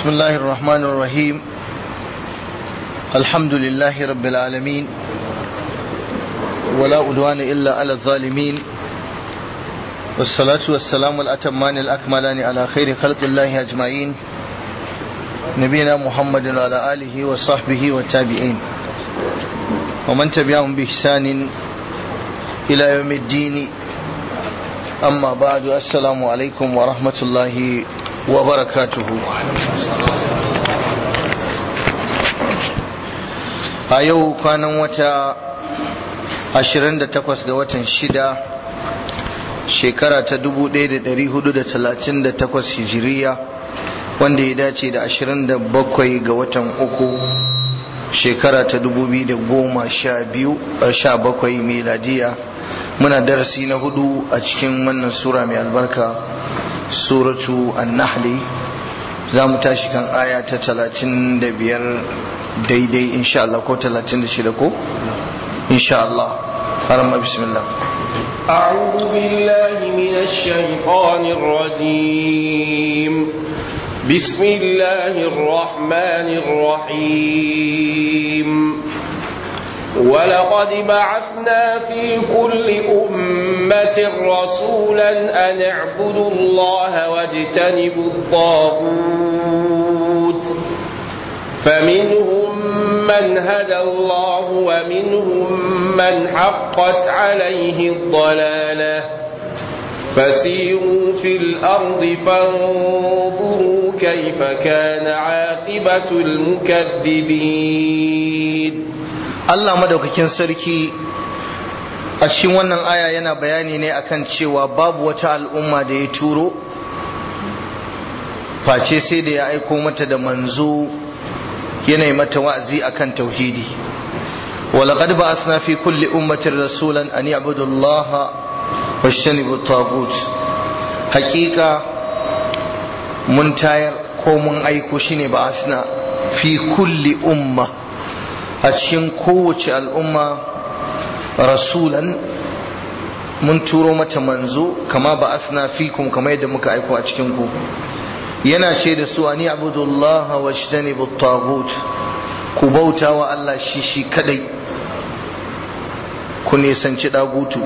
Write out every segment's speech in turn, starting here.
بسم الله الرحمن الرحيم الحمد لله رب العالمين ولا أدوان إلا على الظالمين والصلاة والسلام الأتمان الأكملان على خير خلق الله أجمعين نبينا محمد وعلى آله وصحبه والتابعين ومن تبعهم بإحسان إلى يوم الدين أما بعد السلام عليكم ورحمة الله وبركاته a yau kwanan wata 28 ga watan shida shekara ta 1438 hijiriya wanda ya dace da 27 ga watan uku shekara ta 2017 miladiya muna darasi na hudu a cikin wannan sura mai albarka suratu an-nahli za mu tashi kan aya ta 35 daidai insha Allah ko 36 ko insha Allah harama bismillah أعوذ بالله من الشيطان الرجيم بسم الله الرحمن الرحيم ولقد بعثنا في كل أمة رسولا أن اعبدوا الله واجتنبوا الطاغوت فمنهم من هدى الله ومنهم من حقت عليه الضلالة فسيروا في الأرض فانظروا كيف كان عاقبة المكذبين Allah madaukakin sarki a cikin wannan aya yana bayani ne akan cewa babu wata al'umma da ya turo face sai da ya aiko mata da manzo yana mata wa'azi akan tauhidi ولقد بعثنا في كل أمة رسولا أن يعبدوا الله واجتنبوا الطاغوت حقيقة من تاير كومن أيكو شيني بعثنا في كل أمة أتشين قوة الأمة رسولا mun turo mata manzo kama ba asna fikum kama yadda muka aiko a cikin ku yana ce da su ani abudullah wa shtanibu tagut ku bauta wa Allah shi shi kadai ku nisanci dagutu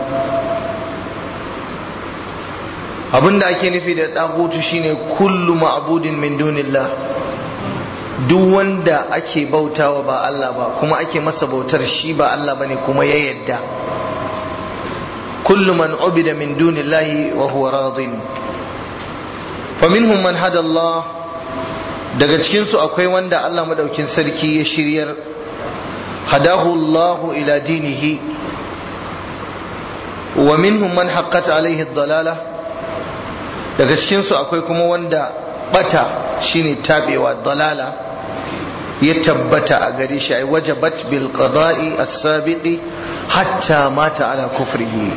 abinda ake nufi da dagutu shine kullu ma'budin min dunillah duk wanda ake bautawa ba Allah ba kuma ake masa bautar shi ba Allah bane kuma ya yadda kullu man ubida min dunillahi wa huwa radin faminhum man hada Allah daga cikin su akwai wanda Allah madaukin sarki ya shiryar hadahu Allah ila dinihi wa minhum man haqqat alaihi ad-dalala daga cikin su akwai kuma wanda bata shine tabewa dalala ya tabbata a gare shi ai wajabat bil qada'i as-sabiqi hatta mata ala kufrihi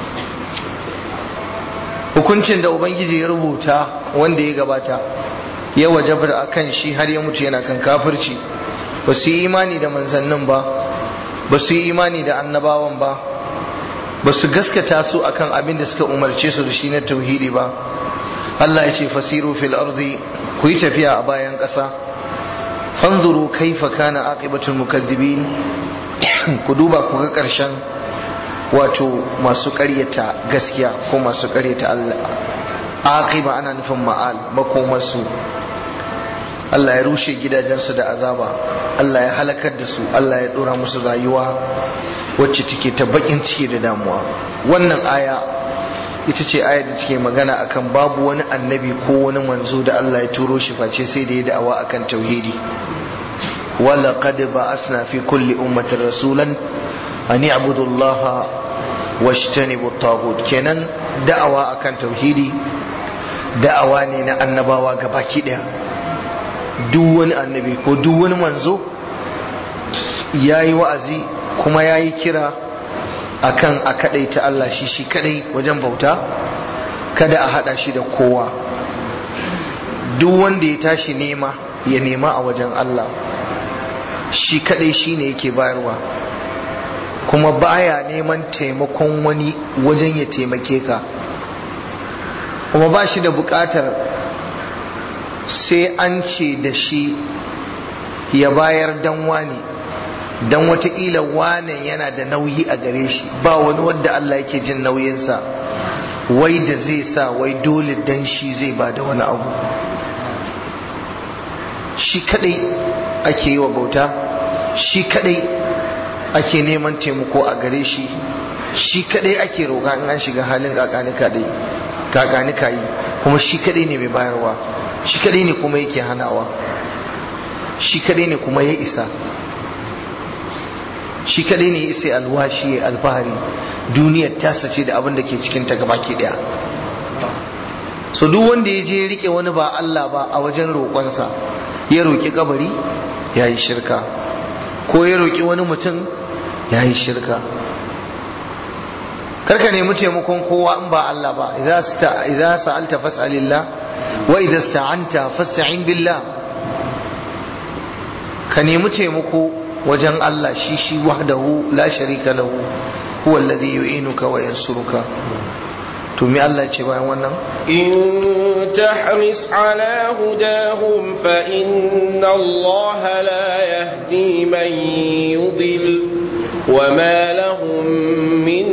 hukuncin da ubangiji ya rubuta wanda ya gabata ya wajabar a kan shi har ya mutu yana kan kafirci ba su yi imani da manzannin ba ba su yi imani da annabawan ba ba su gaskata su akan abin da suka umarce su da shi na tauhidi ba Allah ya ce fasiru fil ardi ku yi tafiya a bayan ƙasa fanzuru kaifa kana aqibatul mukazzibin ku duba ku ga ƙarshen wato masu ƙaryata gaskiya ko masu ƙaryata Allah aqiba ana nufin ma'al makomarsu Allah ya rushe gidajensu da azaba Allah ya halakar da su Allah ya dora musu rayuwa wacce take ta bakin ciki da damuwa wannan aya ita ce aya da take magana akan babu wani annabi ko wani manzo da Allah ya turo shi face sai da ya da'awa akan tauhidi ولقد بعثنا في كل أمة رسولا أن يعبدوا الله واجتنبوا الطاغوت kenan da'awa akan tauhidi da'awa ne na annabawa gabaki daya duk wani annabi ko duk wani manzo yayi wa'azi kuma yayi kira akan a kadaita Allah shi shi kadai wajen bauta kada a hada shi da kowa duk wanda ya tashi nema ya nema a wajen Allah shi kadai shine yake bayarwa kuma baya neman taimakon wani wajen ya taimake ka kuma ba shi da bukatar sai an ce da shi ya bayar dan wani dan watakila wane yana da nauyi a gare shi ba wani wanda Allah yake jin nauyinsa wai da zai sa wai dole dan shi zai ba da wani abu shi kadai ake yi wa bauta shi kadai ake neman taimako a gare shi shi kadai ake roƙa in an shiga halin kakanika yi kuma shi kadai ne mai bayarwa shi kadai ne kuma yake hanawa shi kadai ne kuma ya isa shi kadai ne ya isa alwashi ya alfahari duniyar tasa ce da abin da ke cikin ta gaba ke daya so duk wanda ya je rike wani ba Allah ba a wajen roƙonsa ya roƙi kabari ya yi shirka ko ya roƙi wani mutum ya yi shirka karka nemi taimakon kowa in ba Allah ba idza sa'alta fas'alillah wa idza sta'anta fasta'in billah ka nemi taimako wajen Allah shi shi wahdahu la sharika lahu huwa alladhi yu'inuka wa yansuruka to me Allah ce bayan wannan in tahris ala hudahum fa inna Allah la yahdi man yudil wa ma lahum min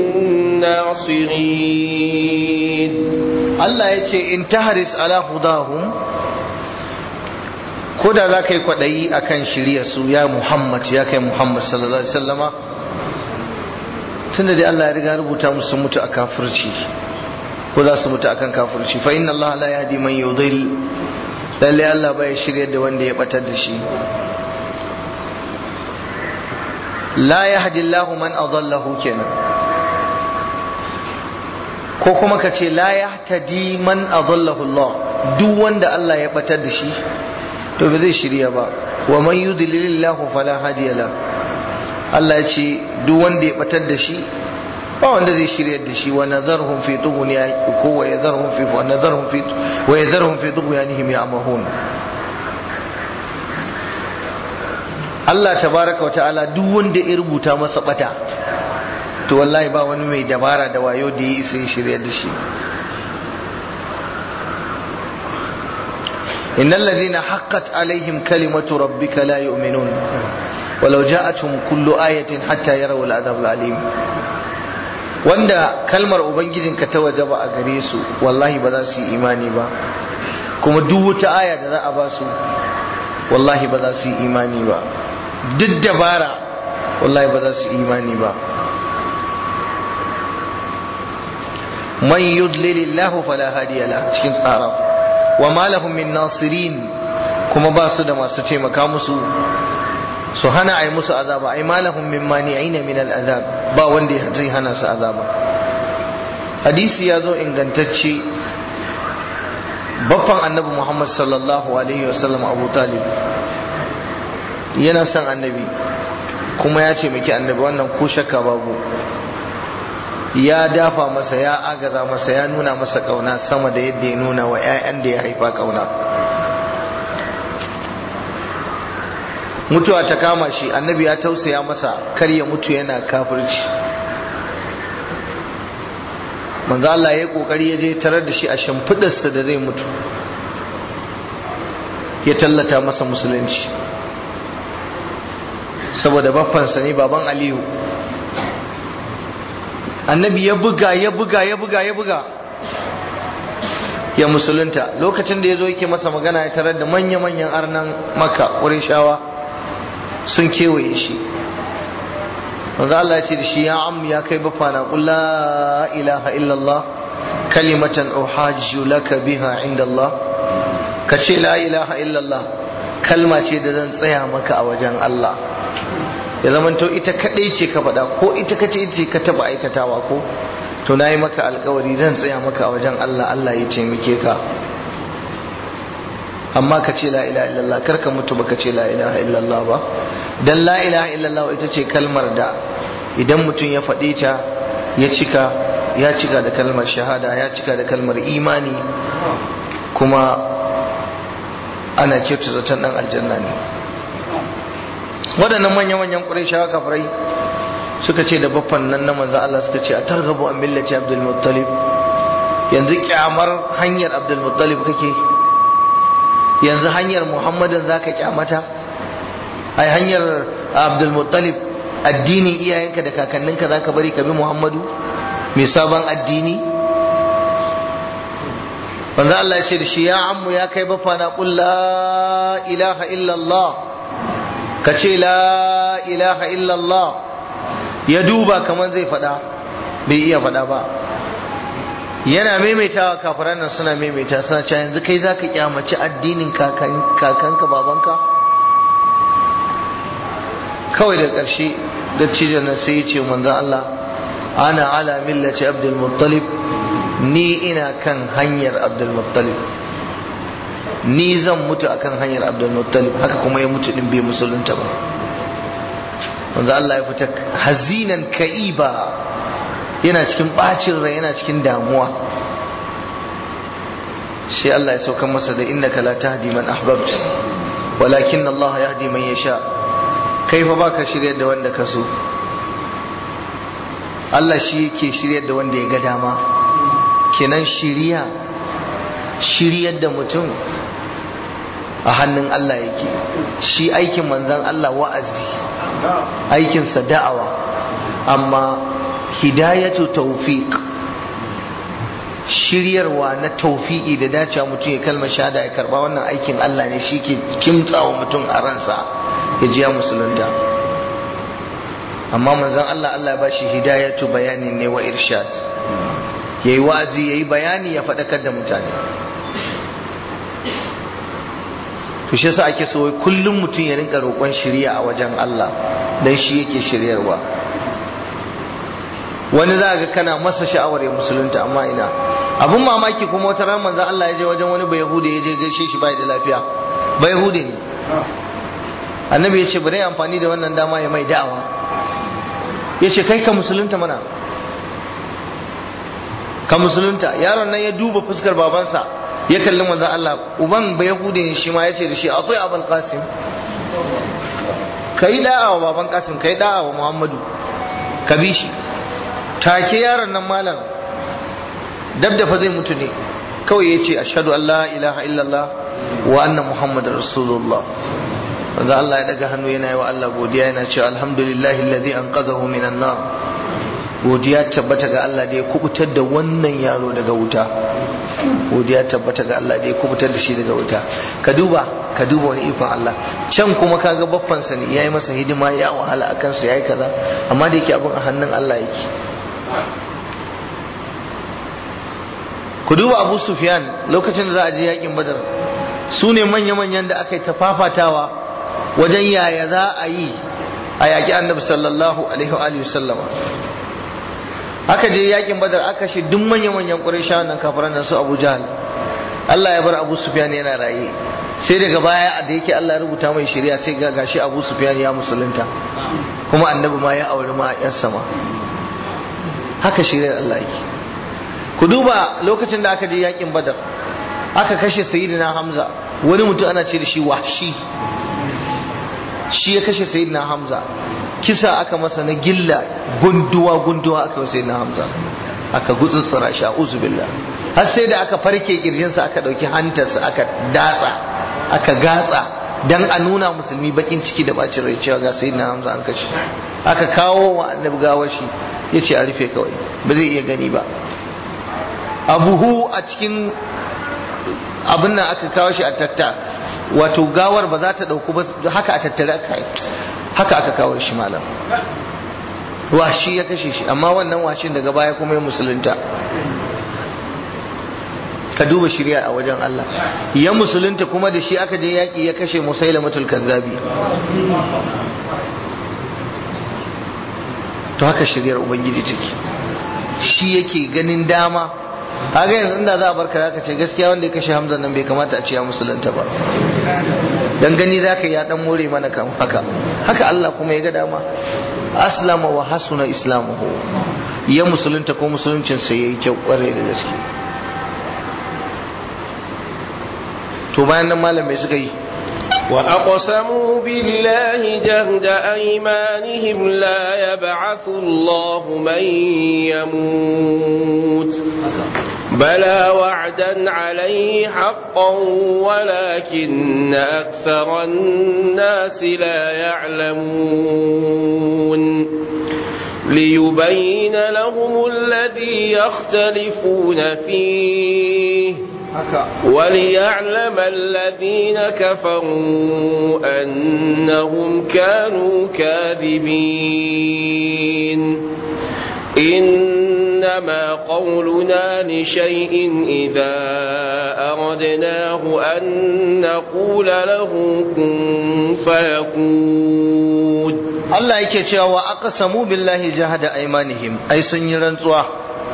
nasirin Allah ya ce in tahris ala hudahum ko da za ka yi kwaɗayi a kan shirya su ya Muhammad ya kai Muhammad sallallahu Alaihi wasallama tun da dai Allah ya riga rubuta musu mutu a kafirci ko za su mutu akan kafirci fa inna Allah la yahdi man yudil lalle Allah bai shirya da wanda ya batar da shi la yahdi Allah man adallahu kenan ko kuma ka ce la yahtadi man adallahu Allah duk wanda Allah ya batar da shi to ba zai shirya ba wa man yudlilillahu fala hadiya la Allah ya ce duk wanda ya batar da shi ba wanda zai shirya da shi wa nazarhum fi tughniya ko wa yadharhum fi wa nazarhum fi wa yadharhum fi tughyanihim ya'mahun Allah tabaraka wa ta'ala duk wanda ya rubuta masa bata to wallahi ba wani mai dabara da wayo da ya isa ya shirya da shi إن الذين حقت عليهم كلمة ربك لا يؤمنون ولو جاءتهم كل آية حتى يروا العذاب العليم wanda kalmar ubangijinka ta waje ba a gare su wallahi ba za su yi imani ba kuma duk wata aya da za a ba su wallahi ba za su yi imani ba duk dabara wallahi ba za su yi imani ba man yudlilillahu fala hadiya la cikin tsara wa ma lahum min nasirin kuma ba su da masu taimaka musu su hana ai musu azaba ai ma lahum min mani'ina min al'azab ba wanda zai hana su azaba hadisi ya zo ingantacce baffan annabi Muhammad sallallahu alaihi wasallam Abu Talib yana son annabi kuma ya taimaki annabi wannan ko shakka babu ya dafa masa ya agaza masa ya nuna masa kauna sama da yadda ya nuna wa 'ya'yan da ya haifa kauna mutuwa ta kama shi annabi ya tausaya masa kar ya mutu yana kafirci manzo Allah ya kokari ya je tarar da shi a shimfidarsa da zai mutu ya tallata masa musulunci saboda baffansa ne baban Aliyu annabi ya buga ya buga ya buga ya buga ya musulunta lokacin da ya zo yake masa magana ya tarar da manya-manyan arnan maka shawa sun kewaye shi wanda Allah ya ce da shi ya am ya kai bafa na la ilaha illallah kalimatan uhajju laka biha inda Allah ka ce la ilaha illallah kalma ce da zan tsaya maka a wajen Allah ya zamanto ita kadai ce ka faɗa ko ita kace ita ce ka taba aikatawa ko to nayi maka alkawari zan tsaya maka a wajen Allah Allah ya taimake ka amma ka ce la ilaha illallah kar ka mutu baka ce la ilaha illallah ba dan la ilaha illallah ita ce kalmar da idan mutum ya faɗe ta ya cika ya cika da kalmar shahada ya cika da kalmar imani kuma ana kyautu zaton dan aljanna ne waɗannan manya-manyan ƙurayshawa kafirai suka ce da baffan nan na manzo Allah suka ce a targabu an millati Abdul Muttalib yanzu kyamar hanyar Abdul Muttalib kake yanzu hanyar muhammadin za ka kyamata ai hanyar abdulmuttalib addinin iyayenka da kakanninka za ka bari ka bi muhammadu mai sabon addini wanda Allah ya ce da shi ya ammu ya kai bafa na qul la ilaha illallah ka ce la ilaha illallah ya duba kamar zai fada bai iya fada ba yana maimaitawa kafiran nan suna maimaita suna cewa yanzu kai zaka kyamaci addinin kakanka babanka kawai da ƙarshe dattijon nan sai ya ce manzon Allah ana ala millati abdul muttalib ni ina kan hanyar abdul muttalib ni zan mutu akan hanyar abdul muttalib haka kuma ya mutu din bai musulunta ba manzo Allah ya fita hazinan ka'iba yana cikin bacin rai yana cikin damuwa sai Allah ya sauka masa da innaka la tahdi man ahbabt walakin Allah yahdi man yasha kai fa baka shiryar da wanda ka so Allah shi yake shiryar da wanda ya ga dama kenan shiriya shiryar da mutum a hannun Allah yake shi aikin manzan Allah wa'azi aikinsa da'awa amma hidayatu tawfiq shiryarwa na tawfiqi da dacewa mutum ya kalmar shahada ya karba wannan aikin Allah ne shi ke kimtsawa mutum a ransa ya ji ya musulunta amma manzan Allah Allah ya bashi hidayatu bayanin ne wa irshad yayi wa'azi yayi bayani ya faɗakar da mutane to shi yasa ake so kullum mutum ya rinka roƙon shiriya a wajen Allah dan shi yake shiryarwa wani za ga kana masa sha'awar ya musulunta amma ina abun mamaki kuma wata ran manzon Allah ya je wajen wani bayahude ya je gaishe shi bai da lafiya bayahude ne annabi ya ce bari amfani da wannan dama ya mai da'awa ya ce kai ka musulunta mana ka musulunta yaron nan ya duba fuskar babansa ya kalli manzon Allah uban ba yahude ne shi ma ya ce da shi a tsaye abul qasim ka yi da'a wa baban qasim ka yi da'a wa muhammadu ka bi shi take yaron nan malam dab da fa zai mutu ne kawai ya ce ashhadu an la ilaha illallah wa anna muhammadar rasulullah manzo Allah ya daga hannu yana yi wa Allah godiya yana cewa alhamdulillahi alladhi anqadhahu minan nar godiya tabbata ga Allah da ya kubutar da wannan yaro daga wuta godiya tabbata ga Allah da ya kubutar da shi daga wuta ka duba ka duba wani ikon Allah can kuma kaga baffan sa ne yayi masa hidima ya wahala akan sa yayi kaza amma da yake abin a hannun Allah yake ku duba Abu Sufyan lokacin da za a je yakin Badar su ne manya-manyan da aka yi ta fafatawa wajen yaya za a yi a yaƙi annabi sallallahu alaihi wa sallama aka je yakin badar aka shi duk manya-manyan ƙurayshawan nan kafiran nan su abu jahal Allah ya bar abu sufyan yana raye sai daga baya da yake Allah ya rubuta mai shari'a sai ga gashi abu sufyan ya musulunta kuma annabi ma ya auri ma yan sama haka shari'ar Allah yake ku duba lokacin da aka je yakin badar aka kashe sayyidina hamza wani mutum ana ce da shi wahshi shi ya kashe sayyidina hamza kisa aka masa na gilla gunduwa gunduwa aka yi sayyidina hamza aka gutsutsura shi a'udhu billah har sai da aka farke kirjinsa aka dauki hantarsa aka datsa aka gatsa dan a nuna musulmi bakin ciki da bacin rai cewa ga sayyidina hamza an kashe aka kawo wa annabi gawar shi yace a rufe kawai ba zai iya gani ba abuhu a cikin abin nan aka kawo shi a tatta wato gawar ba za ta dauku ba haka a tattare aka haka aka kawo shi malam washi ya kashe shi amma wannan washin daga baya kuma ya musulunta ka duba shirya a wajen Allah ya musulunta kuma da shi aka je yaƙi ya kashe musailamatul kazzabi to haka shiryar ubangiji take shi yake ganin dama kaga yanzu inda za a barka zaka ce gaskiya wanda ya kashe Hamza nan bai kamata a ce ya musulunta ba dan gani zaka ya dan more mana kan haka haka Allah kuma ya ga dama aslama wa hasuna islamuhu ya musulunta ko musuluncin sa yayi kyau kware da gaske to bayan nan malam mai suka yi وأقسموا بالله جهد أيمانهم لا يبعث الله من يموت بلى وعدا عليه حقا ولكن أكثر الناس لا يعلمون ليبين لهم الذي يختلفون فيه وليعلم الذين كفروا أنهم كانوا كاذبين إنما قولنا لشيء إذا أردناه أن نقول له كن فيكون Allah yake cewa wa aqsamu billahi jahada aymanihim ai sun yi rantsuwa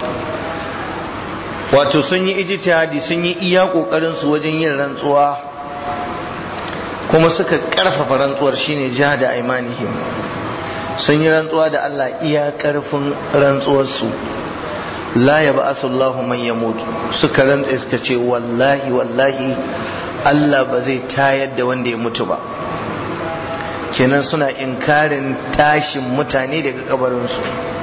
wato sun yi ijtihadi sun yi iya kokarin su wajen yin rantsuwa kuma suka karfafa rantsuwar shine jahada aymanihim sun yi rantsuwa da Allah iya karfin rantsuwar su la yab'asu Allahu man yamut suka rantsa suka ce wallahi wallahi Allah ba zai tayar da wanda ya mutu ba kenan suna inkarin tashin mutane daga kabarinsu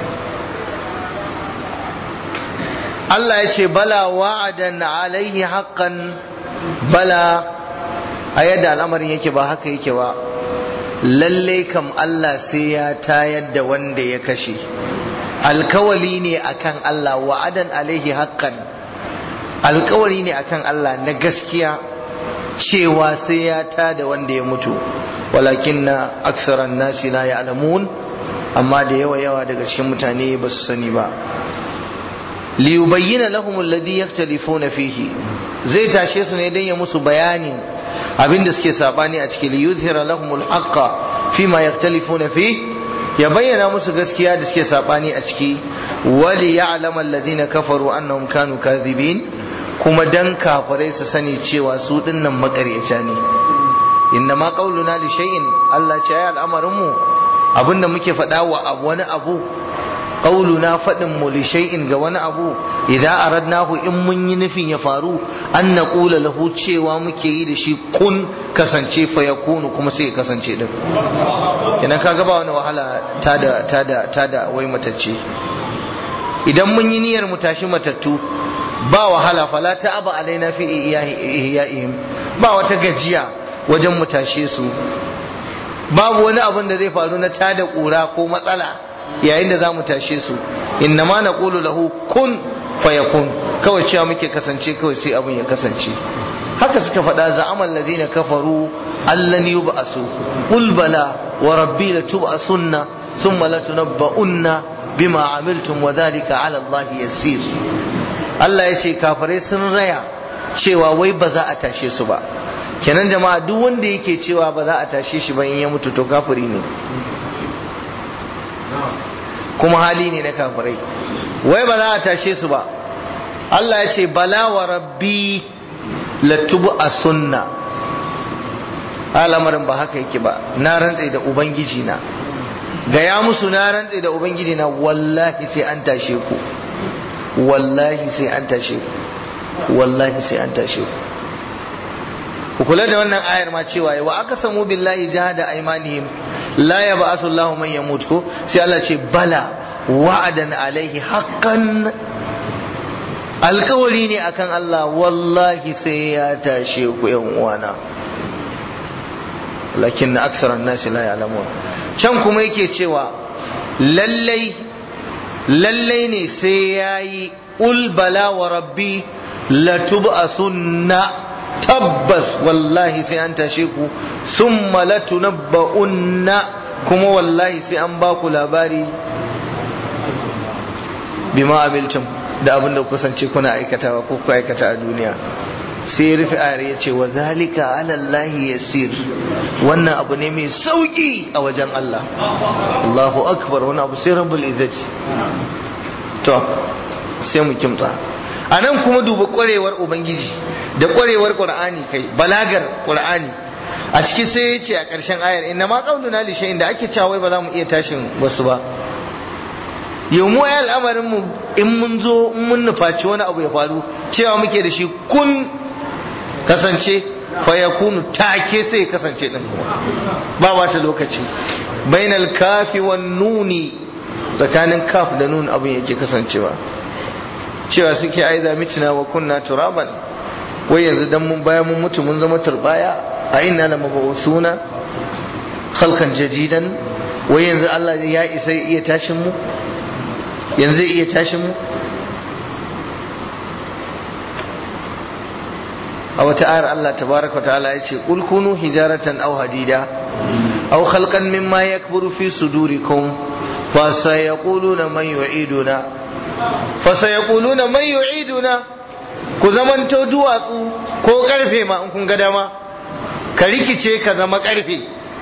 Allah ya ce bala wa'adan alaihi haqqan bala a yadda al'amarin yake ba haka yake ba lalle kam Allah sai ya tayar da wanda ya kashe alkawali ne akan Allah wa'adan alaihi haqqan alkawari ne akan Allah na gaskiya cewa sai ya tada wanda ya mutu walakin na aksaran nasi la ya'lamun amma da yawa yawa daga cikin mutane ba su sani ba liyubayyana lahum alladhi yaktalifuna fihi zai tashe su ne dan ya musu bayanin abinda suke sabani a cikin liyuzhira lahum alhaqqa fima yaktalifuna fi ya bayyana musu gaskiya da suke sabani a ciki wali ya'lama alladhina kafaru annahum kanu kadhibin kuma dan kafirai su sani cewa su dinnan makaryata ne inna ma qauluna li shay'in Allah ce ya al'amarin mu abinda muke faɗa wa abu wani abu qauluna faɗin mu li shay'in ga wani abu idan aradnahu in mun yi nufin ya faru an naqula lahu cewa muke yi da shi kun kasance fa yakunu kuma sai ya kasance din kenan kaga ba wani wahala tada tada tada wai matacce idan mun yi niyyar mu tashi matattu ba wahala fala ta aba alaina fi ihya'ihim ba wata gajiya wajen mu tashe su babu wani abin da zai faru na tada kura ko matsala yayin da za mu tashe su inna ma na ƙulu lahu kun fayakun kawai cewa muke kasance kawai sai abin ya kasance haka suka faɗa za'amal ladina kafaru allan yub'asu qul bala wa rabbi la tub'asunna thumma la tunabba'unna bima amiltum wa dhalika 'ala Allah yasir Allah ya ce kafirai sun raya cewa wai ba za a tashe su ba kenan jama'a duk wanda yake cewa ba za a tashe shi ba in ya mutu to kafiri ne kuma hali ne na kafirai wai ba za a tashe su ba Allah ya ce bala wa rabbi latubu a sunna al'amarin ba haka yake ba na rantse da ubangiji na gaya musu na rantse da ubangiji na wallahi sai an tashe ku wallahi sai an tashe ku wallahi sai an tashe ku ku kula da wannan ayar ma cewa wa aka samu billahi jahada aymanihim la yab'asu Allahu man yamut ko sai Allah ce bala wa'adan alaihi haqqan alkawari ne akan Allah wallahi sai ya tashe ku yan uwana lakin na aksaran nasi la ya'lamun can kuma yake cewa lallai lallai ne sai yayi ul bala wa rabbi latub'asunna tabbas wallahi sai an tashe ku summa latunabba'unna kuma wallahi sai an ba ku labari bima abiltum da abin da kusance kuna aikatawa ko ku aikata a duniya sai rufe ayar ya ce wa zalika ala Allah yasir wannan abu ne mai sauki a wajen Allah Allahu akbar wani abu sai rabbul izzati to sai mu kimtsa a nan kuma duba kwarewar ubangiji da kwarewar qur'ani kai balagar qur'ani a ciki sai ya ce a ƙarshen ayar inna ma qauluna li shay'in da ake cewa wai ba za mu iya tashin wasu ba yau mu ya al'amarin mu in mun zo in mun nufaci wani abu ya faru cewa muke da shi kun kasance fa yakunu take sai ya kasance din kuma ba wata lokaci bainal kafi wan nuni tsakanin kaf da nun abin yake kasancewa cewa suke aiza mitina wa kunna turaban wai yanzu dan mun bayan mun mutu mun zama turbaya a inna la mabusuna khalqan jadidan wai yanzu Allah ya isa ya iya tashin mu yanzu ya iya tashin mu a wata ayar Allah tabaraka ta'ala ya ce qul kunu hijaratan aw hadida aw khalqan mimma yakburu fi sudurikum fa sayaquluna man yu'iduna fa sayaquluna man yu'iduna ku zamanto duwatsu ko karfe ma in kun ga dama ka rikice ka zama karfe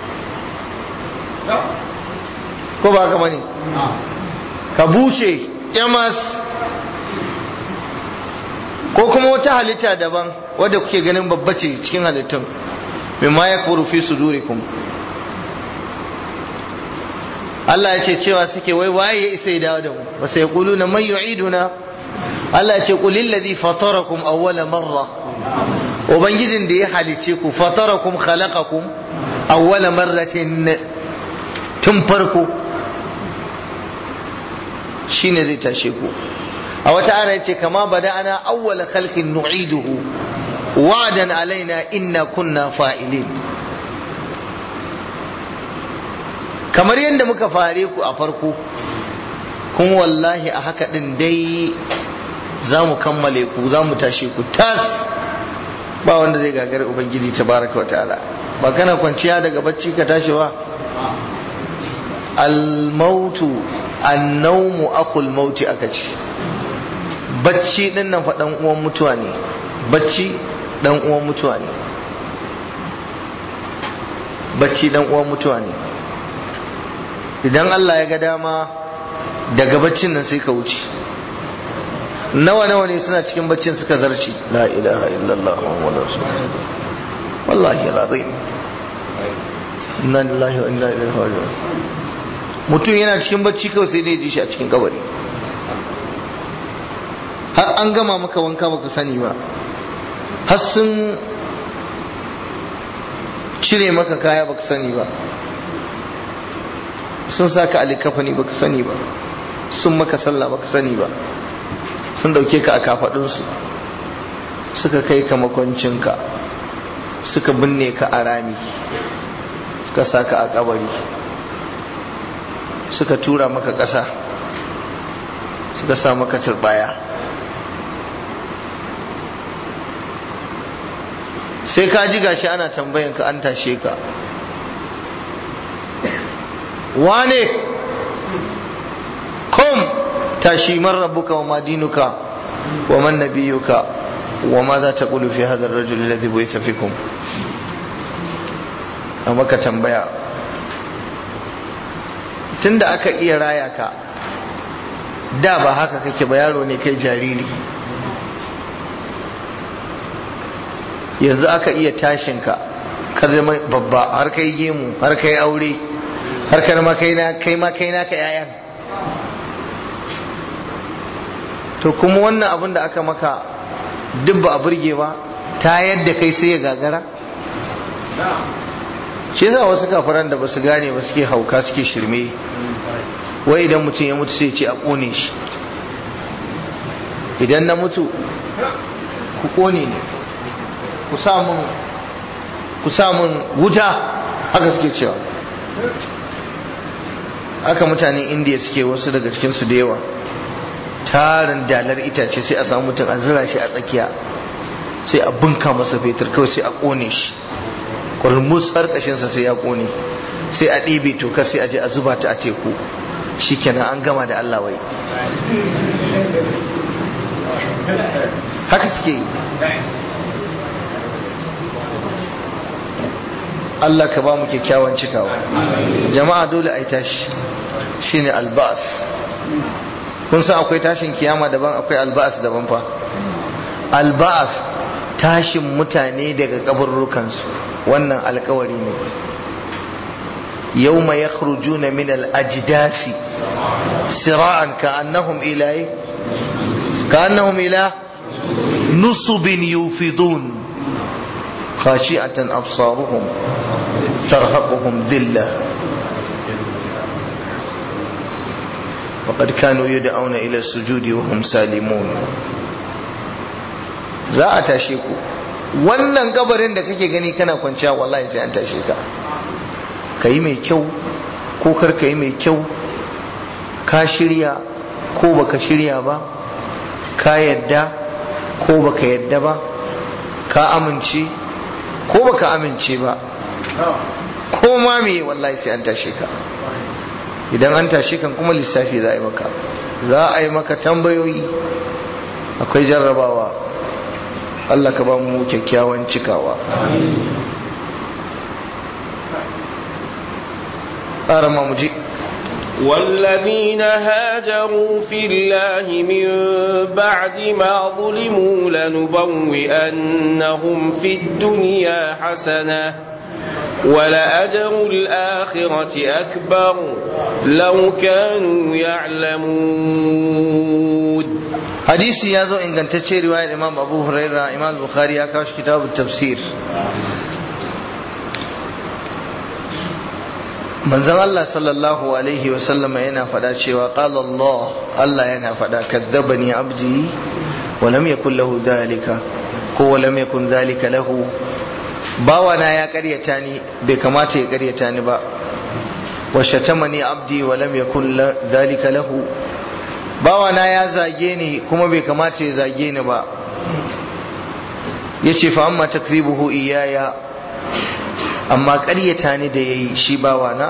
ko ba ka bane ka bushe yamas ko kuma wata halitta daban wadda kuke ganin babba ce cikin halittun mimma ya kuru fi sudurikum Allah ya ce cewa suke wai waye ya isa ya dawo da mu ba sai kulu na man yu'iduna Allah ya ce qul ladhi fatarakum awwala marra ubangijin da ya halice ku fatarakum khalaqakum awwala marratin tun farko shine zai tashe ku a wata ana yace kama bada'ana awwala khalqin nu'iduhu wa'dan alaina inna kunna fa'ilin kamar yadda muka fare ku a farko kuma wallahi a haka din dai za mu kammale ku za mu tashe ku tas ba wanda zai gagari ubangiji tabaraka wa ta'ala ba kana kwanciya daga bacci ka tashi ba al-mautu an-nawmu aqul mauti aka ce bacci din nan fa dan uwan mutuwa ne bacci dan uwan mutuwa ne bacci dan uwan mutuwa ne idan Allah ya ga dama daga baccin nan sai ka wuce nawa nawa ne suna cikin baccin suka zarci la ilaha illallah muhammadu rasulullah wallahi alazim inna lillahi wa inna ilaihi raji'un mutum yana cikin bacci kawai sai dai ji shi a cikin kabari har an gama maka wanka baka sani ba har sun cire maka kaya baka sani ba sun sa ka alikafani baka sani ba sun maka sallah baka sani ba sun dauke ka a kafadunsu suka kai ka makwancinka suka binne ka a rami suka sa ka a kabari suka tura maka ƙasa suka sa maka turbaya sai ka ji gashi ana tambayan ka an tashe ka wane kom tashi man rabbuka wa madinuka wa man nabiyuka wa ma za ta kulu fi hadar rajul alladhi bu'itha fikum a maka tambaya tunda aka iya raya ka da ba haka kake ba yaro ne kai jariri yanzu aka iya tashin ka ka zama babba har kai gemu har kai aure har kai ma kai na kai ma kai naka yayan to kuma wannan abin da aka maka duk ba a burge ba ta yadda kai sai ya gagara shi yasa wasu kafaran da basu gane ba suke hauka suke shirme wai idan mutum ya mutu sai ce a kone shi idan na mutu ku kone ne ku sa mun wuta haka suke cewa haka mutanen indiya suke wasu daga cikinsu da yawa tarin dalar itace sai a samu mutum a zira shi a tsakiya sai a bunka masa fetur kawai sai a kone shi kurmus har kashinsa sai ya kone sai a ɗebe toka sai a je a zuba ta a teku shikenan an gama da Allah wai haka suke yi Allah ka ba mu kyakkyawan cikawa jama'a dole a yi tashi shine albas kun san akwai tashin kiyama daban akwai albas daban fa albas tashin mutane daga kaburrukansu wannan alkawari ne yawma yakhrujuna min al-ajdasi sira'an ka'annahum ila ka'annahum ila nusubin yufidun khashi'atan absaruhum tarhaquhum dhillah faqad kanu yud'auna ila sujudi wa hum salimun za a tashe ku wannan kabarin da kake gani kana kwanciya wallahi sai an tashe ka kai mai kyau ko kar kai mai kyau ka shirya ko baka shirya ba ka yadda ko baka yadda ba ka amince ko baka amince ba ko ma me wallahi sai an tashe ka idan an tashe kan kuma lissafi za a yi maka za a yi maka tambayoyi akwai jarrabawa Allah ka ba mu kyakkyawan cikawa ƙara mu ji والذين هاجروا في الله من بعد ما ظلموا لنبوئنهم في الدنيا حسنة ولأجر الآخرة أكبر لو كانوا يعلمون hadisi ya zo ingantacce riwayar imam abu huraira imam bukhari ya kawo shi kitabun tafsir manzon Allah sallallahu alaihi wa sallama yana faɗa cewa qala Allah Allah yana faɗa kadzabani abdi wa lam yakul lahu dhalika ko wa lam yakun dhalika lahu bawana ya karyata ni bai kamata ya karyata ni ba wa shatamani abdi wa lam yakun dhalika lahu bawana ya zage ni kuma bai kamata ya zage ni ba yace fa amma takzibuhu iyaya amma ƙaryata ni da yayi shi bawana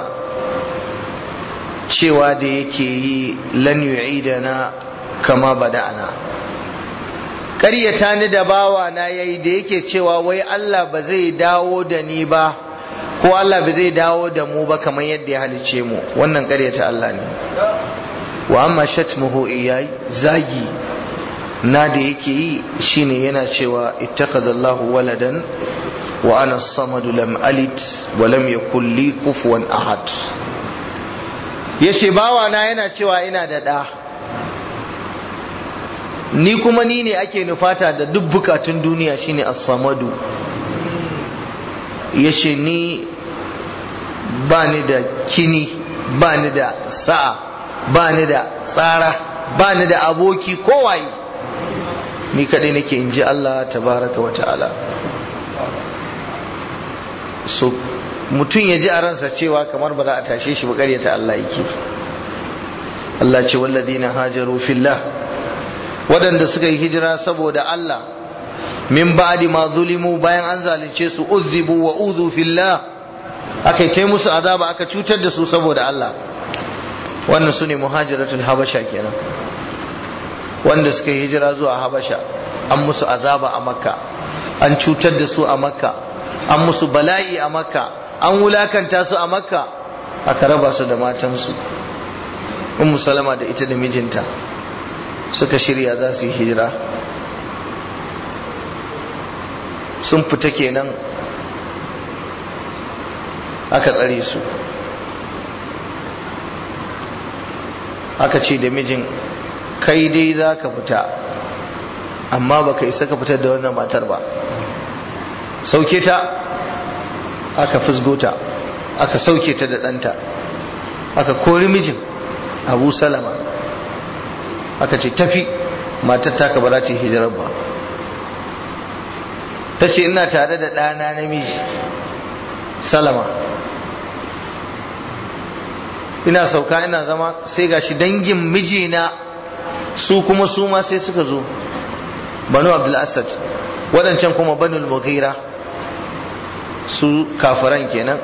cewa da yake yi lan yu'idana kama bada'ana ƙaryata ni da bawana yayi da yake cewa wai Allah ba zai dawo da ni ba ko Allah ba zai dawo da mu ba kamar yadda ya halice mu wannan ƙaryata Allah ne wa amma shatmuhu iyai zagi na da yake yi shine yana cewa ittakhadallahu waladan wa ana samadu lam alid wa lam yakul li kufuwan ahad yace bawa na yana cewa ina da da ni kuma ni ne ake nufata da duk bukatun duniya shine as-samadu yace ni ba ni da kini ba ni da sa'a ba ni da tsara ba ni da aboki kowaye ni kadai nake in ji Allah tabaraka wa ta'ala so mutum ya ji a ransa cewa kamar ba za a tashe shi ba ta Allah yake Allah ce walladina hajaru fillah waɗanda suka yi hijira saboda Allah min ba'di ma zulimu bayan an zalunce su uzzibu wa uzu fillah aka yi musu azaba aka cutar da su saboda Allah wannan su ne muhajiratul habasha kenan wanda suka yi hijira zuwa habasha an musu azaba a makka an cutar da su a makka an musu bala'i a makka an wulakanta su a makka aka raba su da matansu ummu salama da ita da mijinta suka shirya za su yi hijira sun fita kenan aka tsare su aka ce da mijin kai dai za ka fita amma ba ka isa ka fitar da wannan matar ba sauke ta aka fusgo ta aka sauke ta da ɗanta aka kori mijin abu salama aka ce tafi matar taka ba za ta yi hijirar ba ta ce ina tare da ɗana namiji salama ina sauka ina zama sai gashi dangin mijina su kuma su ma sai suka zo banu abdul asad waɗancan kuma banu mughira su kafiran kenan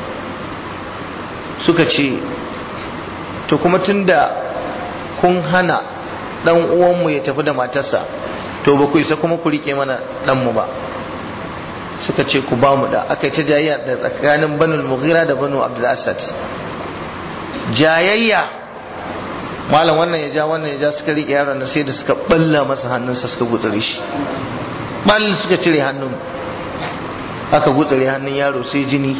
suka ce to kuma tunda kun hana dan uwanmu ya tafi da matarsa to ba ku isa kuma ku rike mana ɗanmu ba suka ce ku ba mu da aka yi ta jayayya da tsakanin banu mughira da banu abdul asad jayayya malam wannan ya ja wannan ya ja suka riƙe yaron da sai da suka balla masa hannunsa suka gutsure shi bal suka cire hannun aka gutsure hannun yaro sai jini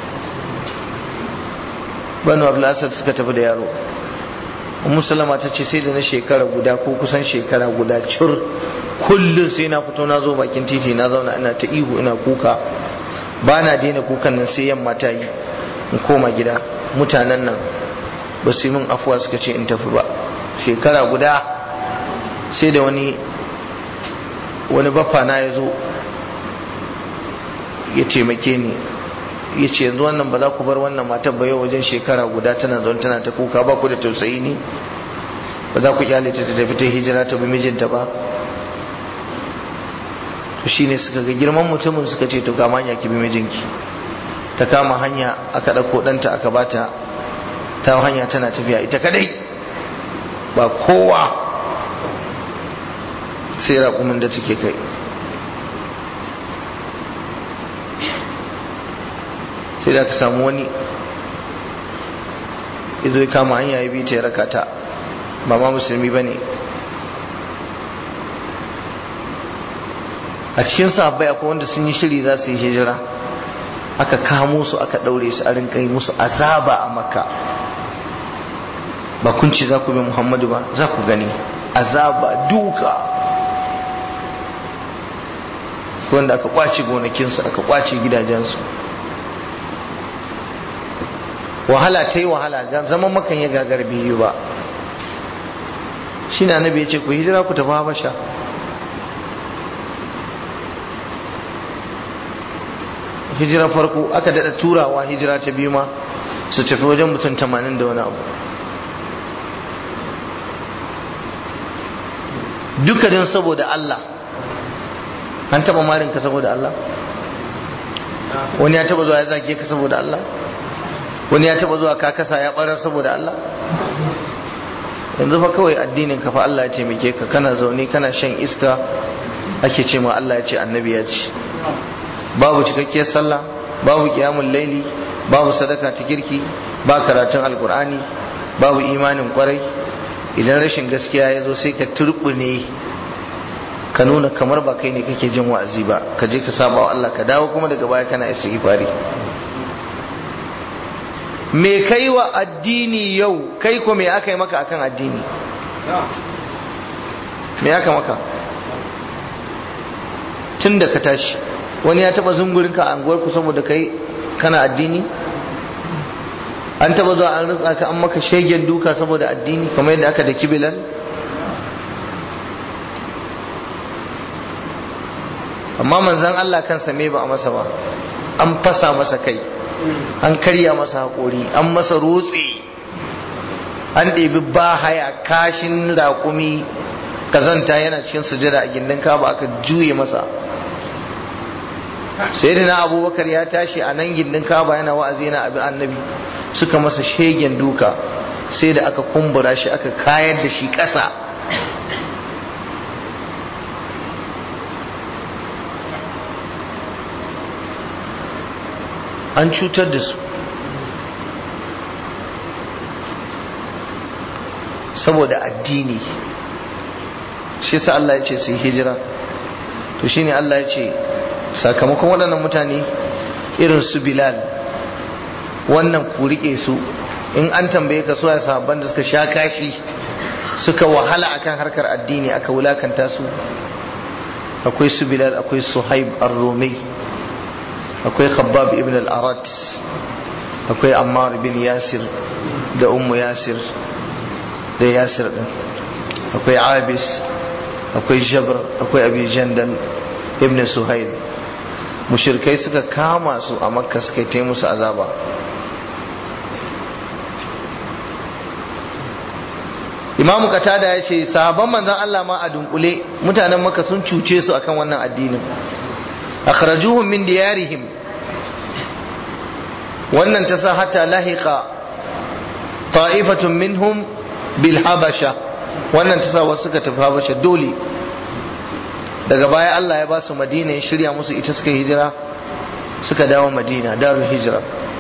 banu abdulasad suka tafi da yaro musulama ta ce sai da na shekara guda ko kusan shekara guda cur kullum sai na fito na zo bakin titi na zauna ina ta ihu ina kuka ba na daina kukan nan sai yamma ta yi in koma gida mutanen nan ba su yi min afuwa suka ce in tafi ba shekara guda sai da wani wani baffa na ya zo ya taimake ni ya ce yanzu wannan ba za ku bar wannan matar ba yau wajen shekara guda tana zaune tana ta kuka ba ku da tausayi ne ba za ku kyale ta tafi ta hijira ta bi mijinta ba to shine suka ga girman mutumin suka ce to kama hanya ki bi mijinki ta kama hanya aka ɗauko ɗanta aka bata ta hanya tana tafiya ita kadai ba kowa sai raƙumin da take kai sai da ka samu wani izo ya kama hanya ya bi ta ya raka ta ba ma musulmi ba ne a cikin sahabbai akwai wanda sun yi shiri za su yi hijira aka kamo su aka ɗaure su a rinka yi musu azaba a makka ba kun ci za ku bi muhammadu ba za ku gani azaba duka wanda aka kwace gonakinsu aka kwace gidajensu wahala ta yi wahala zaman makan ya gagar biyu ba shi na nabi ya ce ku hijira ku tafi habasha hijira farko aka daɗa turawa hijira ta biyu ma su tafi wajen mutum tamanin da wani abu dukkanin saboda Allah an taba marin ka saboda Allah wani ya taba zuwa ya zage ka saboda Allah wani ya taba zuwa ka kasa ya barar saboda Allah yanzu fa kawai addinin ka fa Allah ya taimake ka kana zaune kana shan iska ake ce ma Allah ya ce annabi ya ce babu cikakkiyar sallah babu qiyamul laili babu sadaka ta kirki ba karatun alkur'ani babu imanin kwarai idan rashin gaskiya ya zo sai ka turbune ka nuna kamar ba kai ne kake jin wa'azi ba ka je ka saba wa Allah ka dawo kuma daga baya kana istighfari me kai wa addini yau kai ko me aka yi maka akan addini me aka maka tun da ka tashi wani ya taba zungurin ka a anguwar ku saboda kai kana addini an taba zuwa an rutsa ka an maka shegen duka saboda addini kamar yadda aka da kibilan amma manzan Allah kansa me ba a masa ba an fasa masa kai an karya masa haƙori an masa rotse an ɗebi ba haya kashin raƙumi kazanta yana cikin sujada a gindin kaba aka juye masa sai da na abubakar ya tashi a nan gindin kaba yana wa'azi yana abin annabi suka masa shegen duka sai da aka kumbura shi aka kayar da shi ƙasa an cutar da su saboda addini shi sa Allah ya ce su yi hijira to shine Allah ya ce sakamakon waɗannan mutane irin su bilal wannan ku riƙe su in an tambaye ka suwa sahabban da suka sha kashi suka wahala akan harkar addini aka wulakanta su akwai su bilal akwai suhaib ar-rumi akwai khabbab ibn al-arat akwai ammar bin yasir da ummu yasir da yasir din akwai abis akwai jabr akwai abi jandan ibn suhail mushirkai suka kama su a makka suka yi musu azaba imamu katada ya ce sahabban manzan Allah ma a dunkule mutanen makka sun cuce su akan wannan addinin akhrajuhum min diyarihim wannan ta sa hatta lahiqa ta'ifatun minhum bil habasha wannan ta sa wasu suka tafi habasha dole daga baya Allah ya ba su madina ya shirya musu ita suka hijira suka dawo madina darul hijira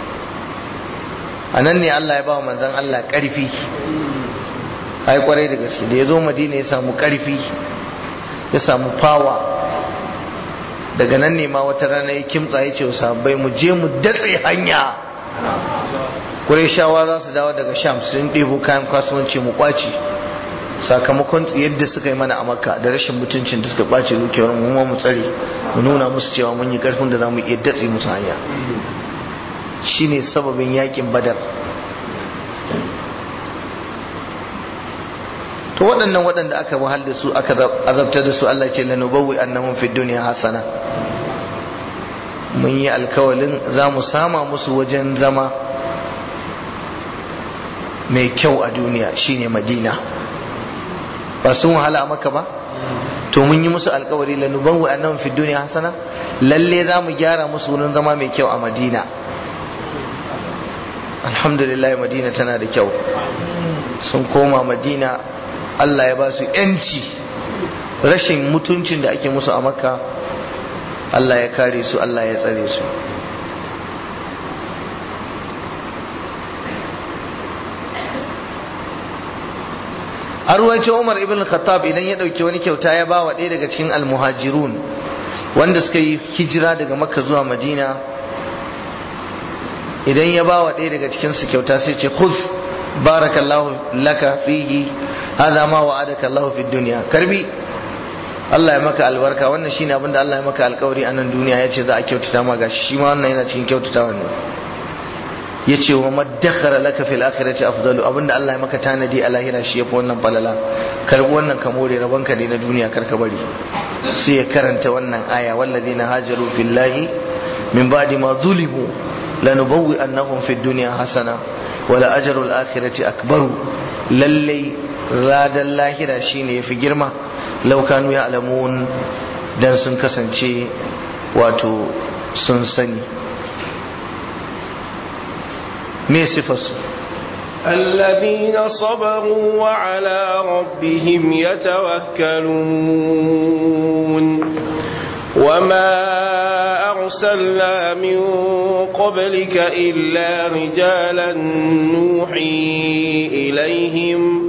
a nan ne Allah ya ba wa manzan Allah ƙarfi ai kwarai da gaske da ya zo madina ya samu ƙarfi ya samu fawa daga nan ne ma wata rana ya kimtsa ya ce sahabbai mu je mu datse hanya shawa za su dawo daga sham sun ɗebo kayan kasuwanci mu kwaci sakamakon yadda suka yi mana a makka da rashin mutuncin da suka ɓace dukiyar mu mu tsare mu nuna musu cewa mun yi ƙarfin da za mu iya datse musu hanya shine sababin yakin badar to waɗannan waɗanda aka wahal da su aka azabtar da su Allah ce lanubawwi annahum fid dunya hasana mun yi alkawalin za mu sama musu wajen zama mai kyau a duniya shine madina ba sun wahala a maka ba to mun yi musu alkawari lanubawwi annahum fid dunya hasana lalle za mu gyara musu wurin zama mai kyau a madina alhamdulillah madina tana da kyau sun koma madina Allah ya ba su yanci rashin mutuncin da ake musu a makka Allah ya kare su Allah ya tsare su a ruwancin umar ibn khattab idan ya ɗauki wani kyauta ya ba wa ɗaya daga cikin almuhajirun wanda suka yi hijira daga makka zuwa madina idan ya ba wa ɗaya daga cikinsu kyauta sai ce khuz barakallahu laka fihi hadha ma wa'adaka Allah fi dunya karbi Allah ya maka albarka wannan shine abinda Allah ya maka alkawari a nan duniya yace za a kyautata ma gashi shi ma wannan yana cikin kyautatawa ne yace wa madakhara laka fil akhirati afdalu abinda Allah ya maka tanadi a lahira shi yafi wannan falala karbi wannan ka more rabanka ne na duniya karka bari sai ya karanta wannan aya walladina hajaru fillahi min ba'di ma zulimu lanubawwi annahum fid dunya hasana wala ajrul akhirati akbaru lallai radan lahira shine yafi girma law kanu ya'lamun dan sun kasance wato sun sani me sifarsu الذين صبروا وعلى ربهم يتوكلون وما أرسلنا من قبلك إلا رجالا نوحي إليهم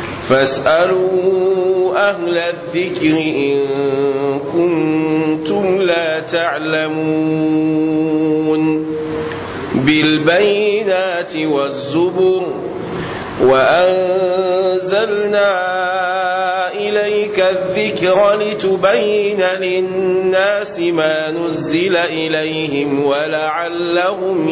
فاسألوا أهل الذكر إن كنتم لا تعلمون بالبينات والزبر وأنزلنا إليك الذكر لتبين للناس ما نزل إليهم ولعلهم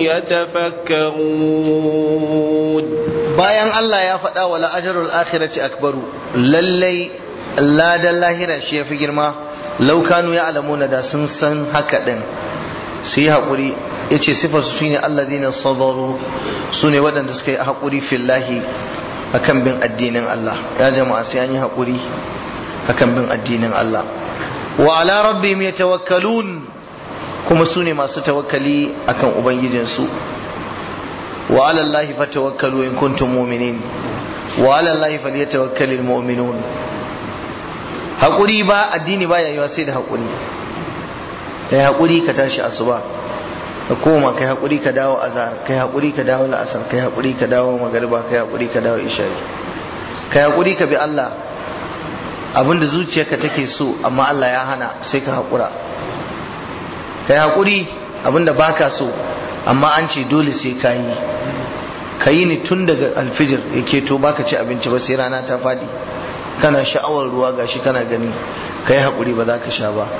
يتفكرون bayan Allah ya faɗa wa la'ajarul akhirati akbaru lallai ladan lahira shi ya fi girma laukanu ya alamuna da sun san haka ɗin su yi haƙuri ya ce sifarsu su ne allazina sabaru su ne waɗanda suka yi haƙuri fillahi akan bin addinin Allah ya jama'a sai an yi haƙuri akan bin addinin Allah wa ala rabbihim yatawakkalun kuma su ne masu tawakkali akan ubangijinsu wa ala Allahi fatawakkalu in kuntum mu'minin wa ala Allahi falyatawakkalul mu'minun haƙuri ba addini ba yayiwa sai da haƙuri kai haƙuri ka tashi asuba ka koma kai haƙuri ka dawo azhar kai haƙuri ka dawo la'asar kai haƙuri ka dawo magariba kai haƙuri ka dawo isha'i kai haƙuri ka bi Allah abinda zuciyarka take so amma Allah ya hana sai ka haƙura kai haƙuri abinda baka so amma an ce dole sai ka yi ka yi ni tun daga alfijir ya keto baka ci abinci ba sai rana ta faɗi kana sha'awar ruwa gashi kana gani ka yi haƙuri ba za ka sha ba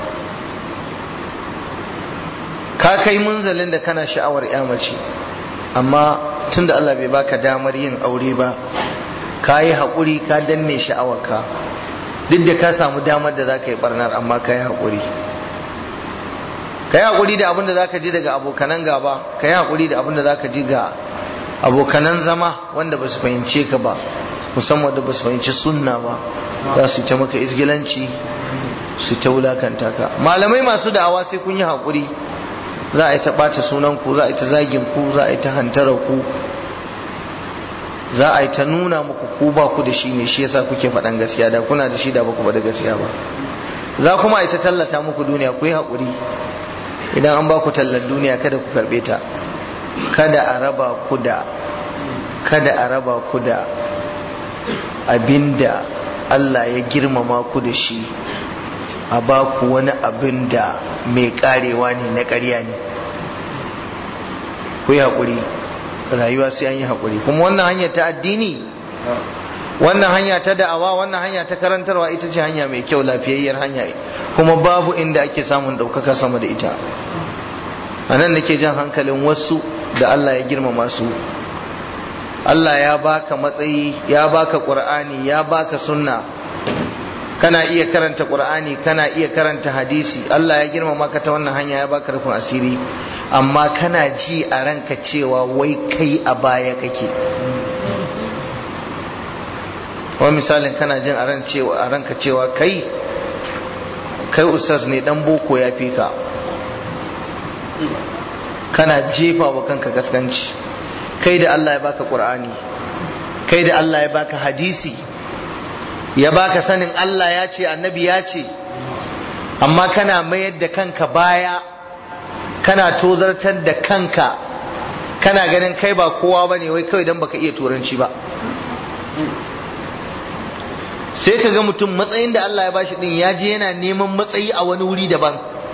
ka kai munzalin da kana sha'awar ya mace amma tun da Allah bai baka damar yin aure ba ka yi haƙuri ka danne sha'awarka duk da ka samu damar da za ka yi barnar amma ka yi haƙuri ka yi haƙuri da abin da za ka ji daga abokanan gaba ka yi haƙuri da abin da za ka ji ga abokanan zama wanda ba su fahimce ka ba musamman da ba su fahimci sunna ba za su ta maka izgilanci su ta wulakanta ka malamai masu da'awa sai kun yi haƙuri za a yi ta ɓata sunanku za a yi ta zagin ku za a yi ta hantara ku za a yi ta nuna muku ku ba ku da shi ne shi yasa kuke faɗan gaskiya da kuna da shi da ba ku da gaskiya ba za kuma a yi ta tallata muku duniya ku yi haƙuri idan an ba ku tallan duniya kada ku karɓe ta kada a raba ku da kada a raba ku da abinda Allah ya girmama ku da shi a ba ku wani abin da mai karewa ne na ƙarya ne ku yi haƙuri rayuwa sai an yi haƙuri kuma wannan hanya ta addini wannan hanya ta da'awa wannan hanya ta karantarwa ita ce hanya mai kyau lafiyayyar hanya kuma babu inda ake samun ɗaukaka sama da ita a nan nake jan hankalin wasu da Allah ya girmama su Allah ya baka matsayi ya baka qur'ani ya baka sunna kana iya karanta qur'ani kana iya karanta hadisi Allah ya girmama ka ta wannan hanya ya baka rufin asiri amma kana ji a ranka cewa wai kai a baya kake wani misalin kana jin a ran cewa a ranka cewa kai kai ustaz ne dan boko ya fi ka kana jefa wa kanka gaskanci kai da Allah ya baka qur'ani kai da Allah ya baka hadisi ya baka sanin Allah ya ce annabi ya ce amma kana mayar da kanka baya kana tozartar da kanka kana ganin kai ba kowa bane wai kawai dan baka iya turanci ba sai ka ga mutum matsayin da Allah ya bashi din ya je yana neman matsayi a wani wuri daban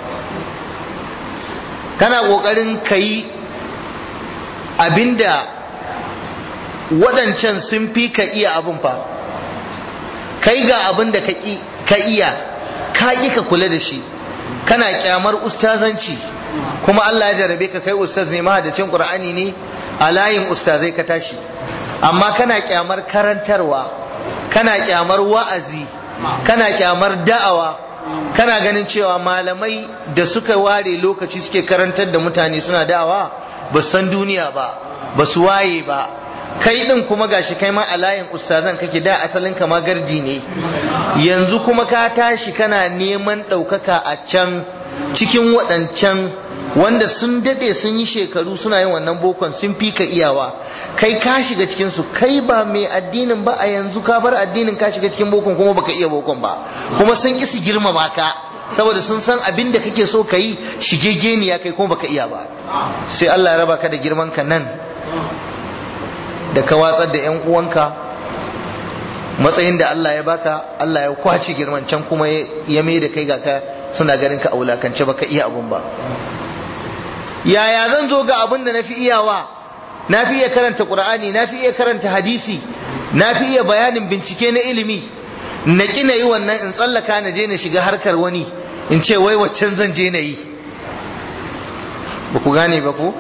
kana kokarin kai abinda waɗancan sun fi ka iya abin fa kai ga abin da ka iya ka ƙi ka kula da shi kana kyamar ustazanci kuma Allah ya jarabe ka kai ustaz ne mahadacin Qur'ani ne a layin ustazai ka tashi amma kana kyamar karantarwa kana kyamar wa'azi kana kyamar da'awa kana ganin cewa malamai da suka ware lokaci suke karantar da mutane suna da'awa ba san duniya ba ba su waye ba kai din kuma gashi kai ma a layin ustazan kake da asalin kama gardi ne yanzu kuma ka tashi kana neman ɗaukaka a can cikin waɗancan wanda sun daɗe sun yi shekaru suna yin wannan bokon sun fi ka iyawa kai ka shiga cikin su kai ba mai addinin ba a yanzu ka bar addinin ka shiga cikin bokon kuma baka iya bokon ba kuma sun ki su girmama ka saboda sun san abin da kake so ka yi shigegeniya kai kuma baka iya ba sai Allah ya raba ka da girman ka nan da ka watsar da yan uwanka matsayin da Allah ya baka Allah ya kwace girman can kuma ya mai da kai ga ka suna ganin ka a wulakance baka iya abun ba yaya zan zo ga abin da na fi iyawa na fi iya karanta ƙur'ani na fi iya karanta hadisi na fi iya bayanin bincike na ilimi na ƙi na yi wannan in tsallaka na je na shiga harkar wani in ce wai waccan zan je na yi ba ku gane ba ku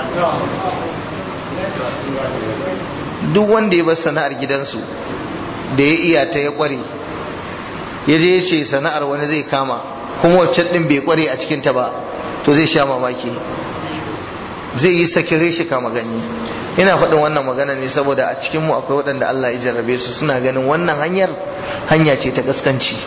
duk wanda ya bar sana'ar gidansu da ya iya ta ya ƙware ya je ya ce sana'ar wani zai kama kuma waccan ɗin bai ƙware a cikinta ba to zai sha mamaki zai yi sakire shi kama ganye ina faɗin wannan magana ne saboda a cikinmu akwai waɗanda Allah ya jarrabe su suna ganin wannan hanyar hanya ce ta gaskanci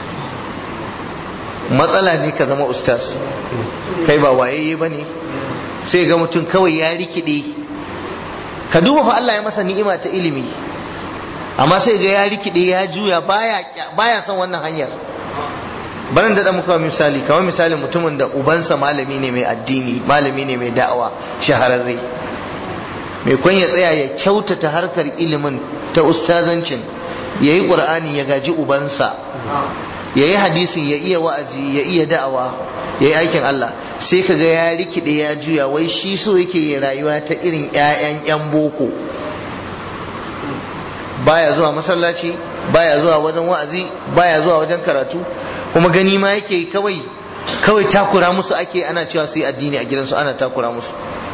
matsala ne ka zama ustaz kai ba wayayye ba ne sai ga mutum kawai ya rikide ka duba fa Allah ya masa ni'ima ta ilimi amma sai ga ya rikide ya juya baya son wannan hanyar barin da muka misali kamar misalin mutumin da ubansa malami ne mai addini malami ne mai da'awa shahararre mai kwan ya tsaya ya kyautata harkar ilimin ta ustazancin ya yi ƙur'ani ya gaji ubansa ya yi hadisin ya iya wa'azi ya iya da'awa ya yi aikin Allah sai ka ga ya rikide ya juya wai shi so yake yi rayuwa ta irin 'ya'yan 'yan boko baya zuwa masallaci baya zuwa wajen wa'azi baya zuwa wajen karatu kuma gani ma yake kawai kawai takura musu ake ana cewa su yi addini a gidansu ana takura musu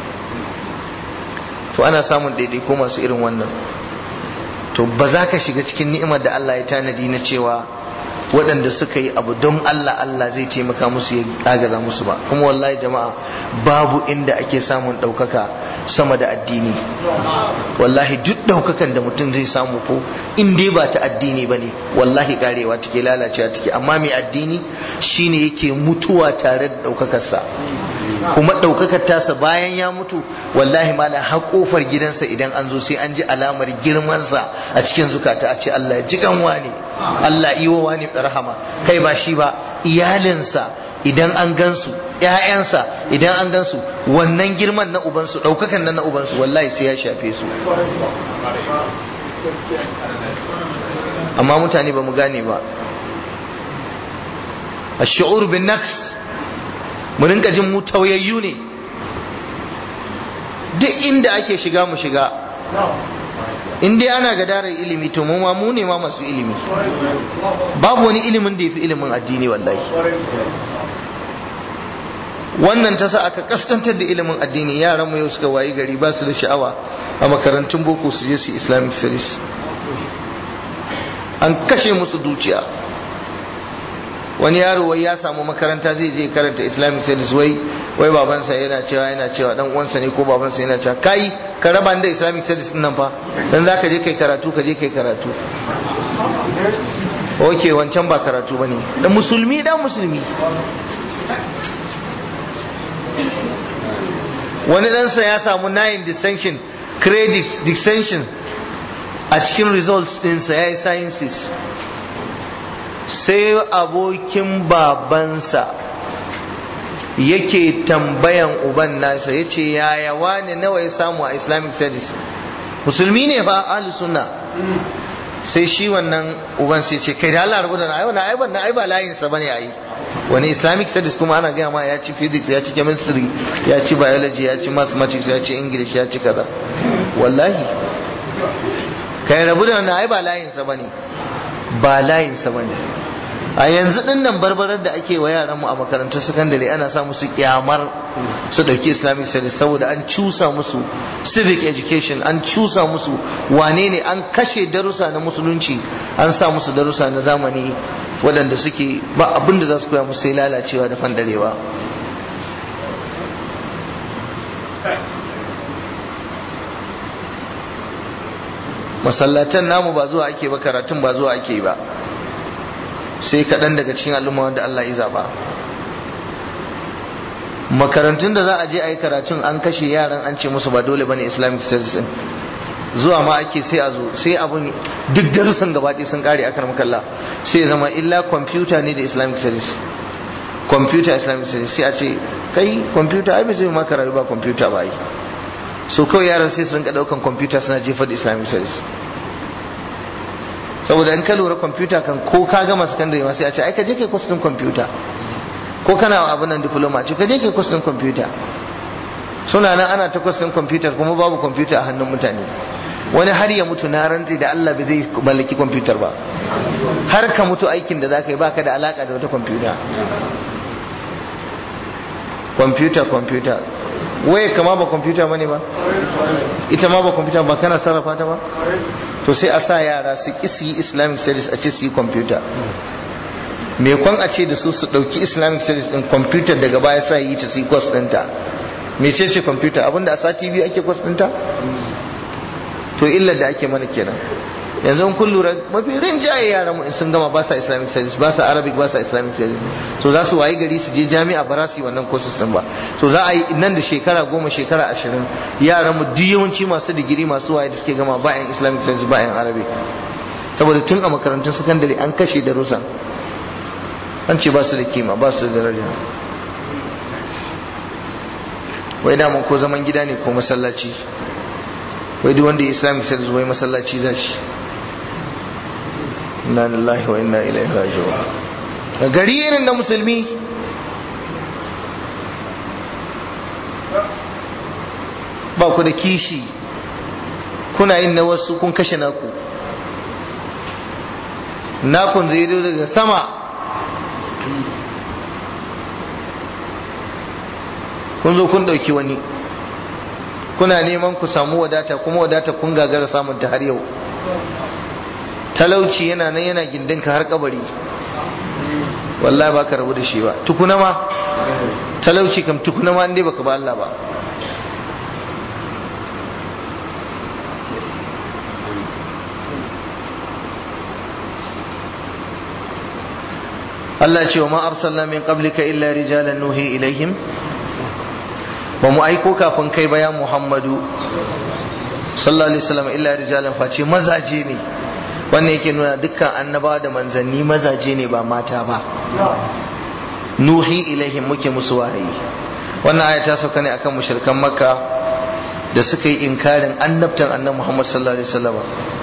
to ana samun ko masu irin wannan to ba za ka shiga cikin ni'imar da Allah ya tanadi na cewa waɗanda suka yi abu don Allah Allah zai taimaka musu ya agaza musu ba kuma wallahi jama'a babu inda ake samun ɗaukaka sama da addini wallahi duk ɗaukakan da mutum zai samu ko in dai ba ta addini ba ne wallahi karewa take lalacewa take amma mai addini shine yake mutuwa tare da ɗaukakarsa kuma ɗaukakar tasa bayan ya mutu wallahi mala har kofar gidansa idan an zo sai an ji alamar girmansa a cikin zukata a ce Allah ya ji ganwa ne Allah iwo wani rahama kai ba shi ba iyalinsa idan an gansu ƴaƴansa idan an gansu wannan girman na ubansu ɗaukakan nan na ubansu wallahi sai ya shafe su amma mutane ba mu gane ba الشعور بالنقص mu rinka jin mu tauyayyu ne duk inda ake shiga mu shiga in dai ana gadarar ilimi to mu ma mu ne ma masu ilimi babu wani ilimin da ya fi ilimin addini wallahi wannan ta sa aka kaskantar da ilimin addini yaran mu yau suka wayi gari ba su da sha'awa a makarantun boko su je su islamic studies an kashe musu dukiya wani yaro wai ya samu makaranta zai je karanta islamic studies wai wai babansa yana cewa yana cewa dan uwansa ne ko babansa yana cewa kai ka raba da islamic studies din nan fa dan zaka je kai karatu ka je kai karatu oke wancan ba karatu bane da musulmi dan musulmi wani ɗansa ya samu 9 distinction credits distinction a cikin results ɗinsa ya yi sciences sai abokin babansa yake tambayan uban nasa ya ce yaya wani nawa ya samu a islamic studies musulmi ne fa ahli sunna sai shi wannan uban sai ce kai da Allah rubuta na aiwa na aiwa na aiwa layin sa bane ayi wani islamic studies kuma ana gaya ma ya ci physics ya ci chemistry ya ci biology ya ci mathematics ya ci english ya ci kaza wallahi kai rabu da wannan ai ba layin sa bane ba layin sa bane a yanzu din nan barbarar da ake wa yaran mu a makarantun sakandare ana sa musu kyamar su dauki islamic studies saboda an cusa musu civic education an cusa musu wane ne an kashe darussa na musulunci an sa musu darussa na zamani waɗanda suke ba abin da za su koya musu sai lalacewa da fandarewa masallatan namu ba zuwa ake ba karatun ba zuwa ake ba sai kaɗan daga cikin al'umma wanda Allah ya zaba makarantun da za a je a yi karatun an kashe yaran an ce musu ba dole bane islamic studies din zuwa ma ake sai a zo sai abun duk darussan gaba ɗaya sun kare akar makalla sai zama illa kwamfuta ne da islamic studies kwamfuta islamic studies sai a ce kai kwamfuta ai bai zai maka rayu ba kwamfuta ba yi so kawai yaran sai su rinka ɗaukan kwamfuta suna jefar da islamic studies saboda in ka lura kwamfuta kan ko ka gama sakandare ma sai a ce ai ka je kai kwas ɗin kwamfuta ko kana abin nan diploma ce ka je kai kwas ɗin kwamfuta suna nan ana ta kwas ɗin kwamfuta kuma babu kwamfuta a hannun mutane wani har ya mutu na rantsi da Allah bai zai mallaki kwamfutar ba har ka mutu aikin da zaka yi baka da alaka da wata kwamfuta kwamfuta kwamfuta waye kama ba kwamfuta bane ba ita ma ba kwamfuta ba kana sarrafa ta ba to sai a sa yara su ki su yi islamic studies a ce su yi kwamfuta me kwan a ce da su su dauki islamic studies din kwamfuta daga baya sa yi ta su yi kwas ɗinta mece ce kwamfuta abinda a sati biyu ake kwas ɗinta to illar da ake mana kenan yanzu kun lura mafi rinjaye yaran mu in sun gama ba sa islamic studies ba sa arabic ba sa islamic studies to za su wayi gari su je jami'a ba za su yi wannan courses din ba to za a yi nan da shekara goma shekara ashirin yaran mu duk yawanci masu digiri masu waye da suke gama ba yan islamic studies ba yan arabic saboda tun a makarantun sakandare an kashe darussan an ce ba su da kima ba su da daraja wai da ko zaman gida ne ko masallaci wai duk wanda ya islamic studies wai masallaci za shi inna lillahi wa inna ilaihi raji'un gari irin da musulmi ba ku da kishi kuna yin na wasu kun kashe naku nakun zai zo daga sama kun zo kun ɗauki wani kuna neman ku samu wadata kuma wadata kun gagara samun ta har yau talauci yana nan yana gindinka har kabari wallahi ba ka rabu da shi ba tukuna ma talauci kam tukuna ma inda baka ba Allah ba Allah ce wa ma arsalna min qablika illa rijalan nuhi ilaihim ba mu aiko kafin kai ba ya Muhammadu sallallahu alaihi wasallam illa rijalan face mazaje ne wannan yake nuna dukkan annabawa da manzanni mazaje ne ba mata ba nuhi ilaihim muke musu wahayi wannan aya ta sauka ne akan mushrikan makka da suka yi inkarin annabtan annabi Muhammad sallallahu alaihi wasallam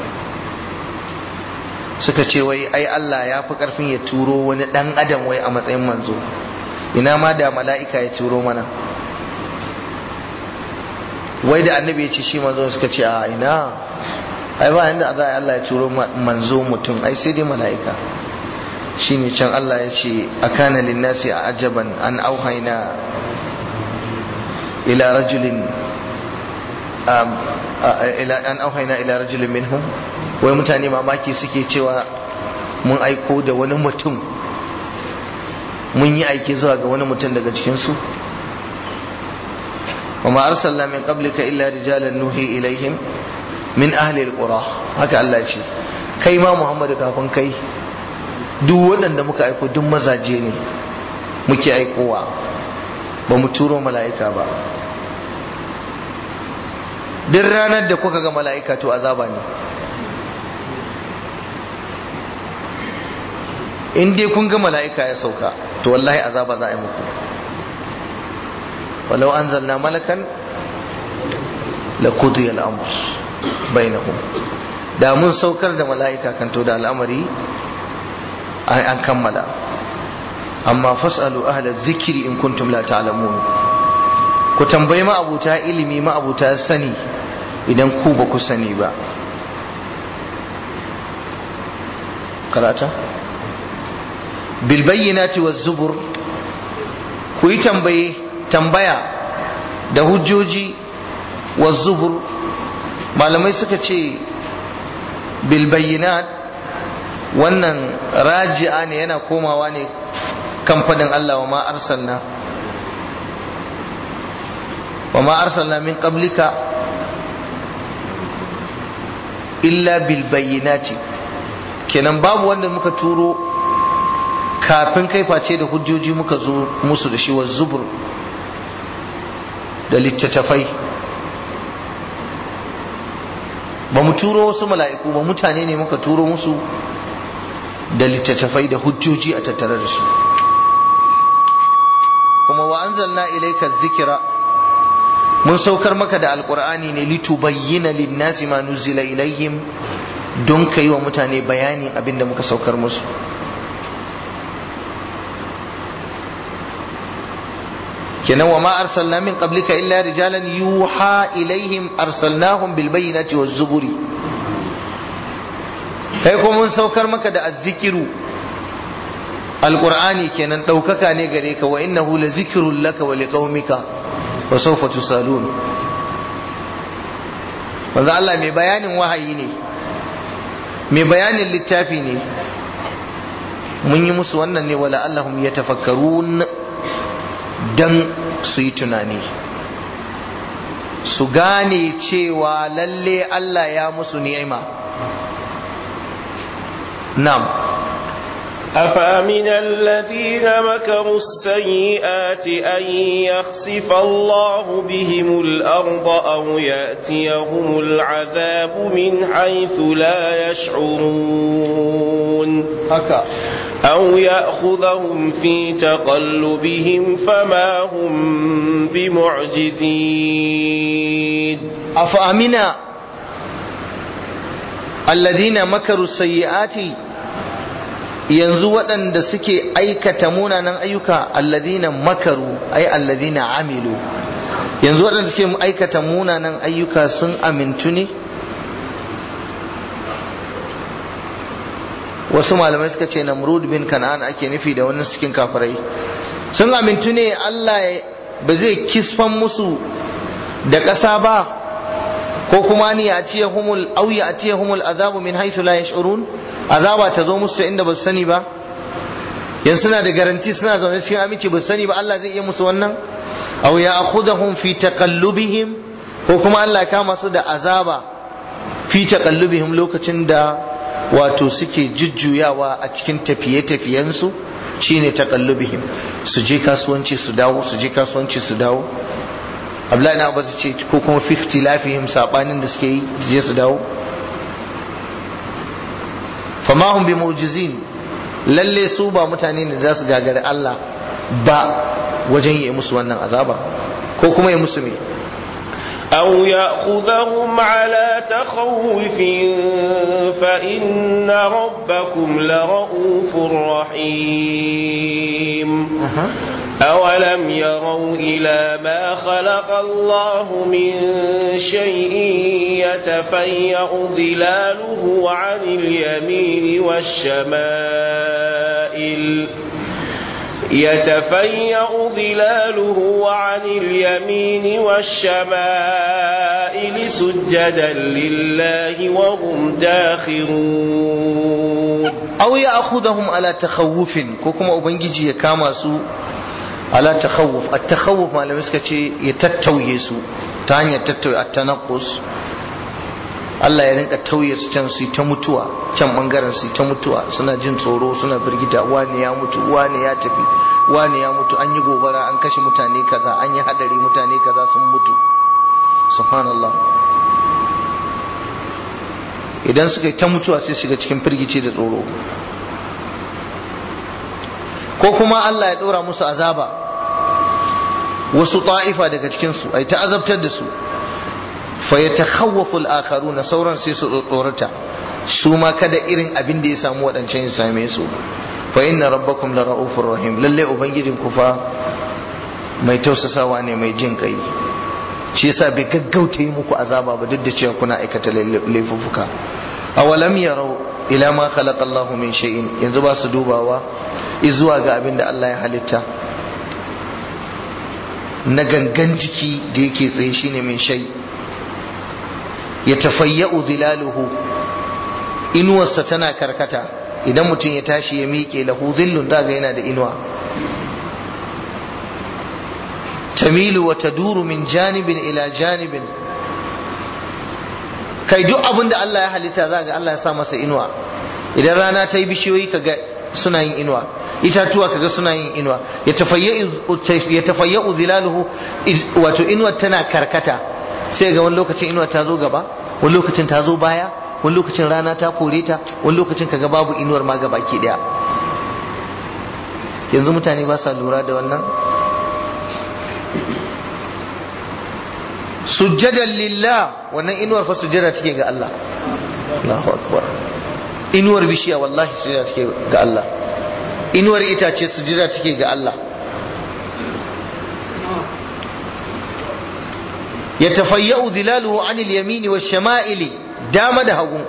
suka ce wai ai Allah ya fi karfin ya turo wani dan adam wai a matsayin manzo ina ma da mala'ika ya turo mana wai da annabi ya ce shi manzo suka ce a ina ai ba yanda za a Allah ya turo manzo mutum ai sai dai mala'ika shine can Allah ya ce akana linnasi a ajaban an auhaina ila rajulin an auhaina ila rajulin minhum wai mutane mamaki suke cewa mun aiko da wani mutum mun yi aiki zuwa ga wani mutum daga cikinsu wa ma arsalna min qablika illa rijalan nuhi ilaihim min ahli alqura haka Allah ce kai ma Muhammadu kafin kai duk waɗanda muka aiko duk mazaje ne muke aikowa ba mu turo mala'ika ba duk ranar da kuka ga mala'ika to azaba ne in dai kun ga mala'ika ya sauka to wallahi azaba za a yi muku walau an zalna malakan la kudu al'amur bainahum da mun saukar da mala'ika kan to da al'amari an kammala amma fas'alu ahla zikiri in kuntum la ta'lamun ku tambayi ma'abuta ilimi ma'abuta sani idan ku ba ku sani ba karata bilbayyinati wa zubur ku yi tambaye tambaya da hujjoji wa zubur malamai suka ce bilbayyinat wannan raji'a ne yana komawa ne kan faɗin Allah wa ma arsalna wa ma arsalna min qablika illa bilbayyinati kenan babu wanda muka turo kafin kai face da hujjoji muka zo musu da shi wa zubur da littattafai ba mu turo wasu mala'iku ba mutane ne muka turo musu da littattafai da hujjoji a tattare da su kuma wa anzalna ilayka zikira mun saukar maka da alkur'ani ne litubayyana linnasi ma nuzila ilayhim don ka yi wa mutane bayani abinda muka saukar musu kenan wa ma arsalna min qablika illa rijalan yuha ilaihim arsalnahum bil bayyinati waz zuburi kai kuma mun saukar maka da azzikiru alqur'ani kenan daukaka ne gare ka wa innahu la zikrun laka wa liqaumika wa sawfa tusalun manzo Allah mai bayanin wahayi ne mai bayanin littafi ne mun yi musu wannan ne wala allahum yatafakkarun dan su yi tunani su gane cewa lalle Allah ya musu ni'ima na'am أفأمن الذين مكروا السيئات أن يخسف الله بهم الأرض أو يأتيهم العذاب من حيث لا يشعرون haka أو يأخذهم في تقلبهم فما هم بمعجزين أفأمنا الذين مكروا السيئات yanzu waɗanda suke aikata munanan ayyuka alladhina makaru ay alladhina amilu yanzu waɗanda suke aikata munanan ayyuka sun amintu ne wasu malamai suka ce namrud bin kan'an ake nufi da wannan cikin kafirai sun amintu ne Allah ba zai kisfan musu da ƙasa ba ko kuma ni a ciye humul au ya ciye humul azabu min haisu la yash'urun azaba ta zo musu ta inda ba su sani ba yanzu suna da garanti suna zaune cikin aminci ba su sani ba Allah zai iya musu wannan aw ya akhudahum fi taqallubihim ko kuma Allah ya kama su da azaba fi taqallubihim lokacin da wato suke jujjuyawa a cikin tafiye-tafiyensu shine taqallubihim su je kasuwanci su dawo su je kasuwanci su dawo Abdullahi na Abbas ce ko kuma fi ikhtilafihim sabanin da suke yi su je su dawo fama hum bi mu'jizin lalle su ba mutane ne za su gagari Allah ba wajen yi musu wannan azaba ko kuma yi musu me أو يأخذهم على تخوف فإن ربكم لرؤوف رحيم أولم يروا إلى ما خلق الله من شيء يتفيأ ظلاله عن اليمين والشمائل يتفيأ ظلاله عن اليمين والشمائل والشمائل سجدا لله وهم داخرون aw ya akhudahum ala takhawufin ko kuma ubangiji ya kama su ala takhawuf at takhawuf malamai suka ce ya tattauye su ta hanyar tattauye at tanaqqus Allah ya rinka tauye su can su ta mutuwa can bangaren su ta mutuwa suna jin tsoro suna birgita wani ya mutu wani ya tafi wani ya mutu an yi gobara an kashe mutane kaza an yi hadari mutane kaza sun mutu subhanallah idan suka yi ta mutuwa sai shiga cikin firgici da tsoro ko kuma Allah ya ɗora musu azaba wasu ta'ifa daga cikinsu ai ta azabtar da su fa ya takhawwafu al-akharuna sauran sai su tsorata su ma kada irin abin da ya samu waɗancan ya same su fa inna rabbakum la ra'ufur rahim lalle ubangijin ku fa mai tausasawa ne mai jin kai shi yasa bai gaggauta yi muku azaba ba duk da cewa kuna aikata laifuffuka awalam yarau ila ma khalaqa Allahu min shay'in yanzu ba su dubawa izuwa ga abin da Allah ya halitta na gangan jiki da yake tsaye shine min shay ya tafayya'u zilaluhu inuwarsa tana karkata idan mutum ya tashi ya miƙe lahu zillun daga yana da inuwa tamilu wa taduru min janibin ila janibin kai duk abin da Allah ya halitta za ga Allah ya sa masa inuwa idan rana ta yi bishiyoyi kaga suna yin inuwa itatuwa kaga suna yin inuwa ya tafayya'u zilaluhu wato inuwar tana karkata sai ga wani lokacin inuwar ta zo gaba wani lokacin ta zo baya wani lokacin rana ta kore ta wani lokacin kaga babu inuwar ma gaba ke daya yanzu mutane ba sa lura da wannan sujjadan lillah wannan inuwar fa sujjada take ga Allah Allahu akbar inuwar bishiya wallahi sujjada take ga Allah inuwar itace sujjada take ga Allah yatafayya'u zilaluhu anil yamini wash shama'ili dama da hagu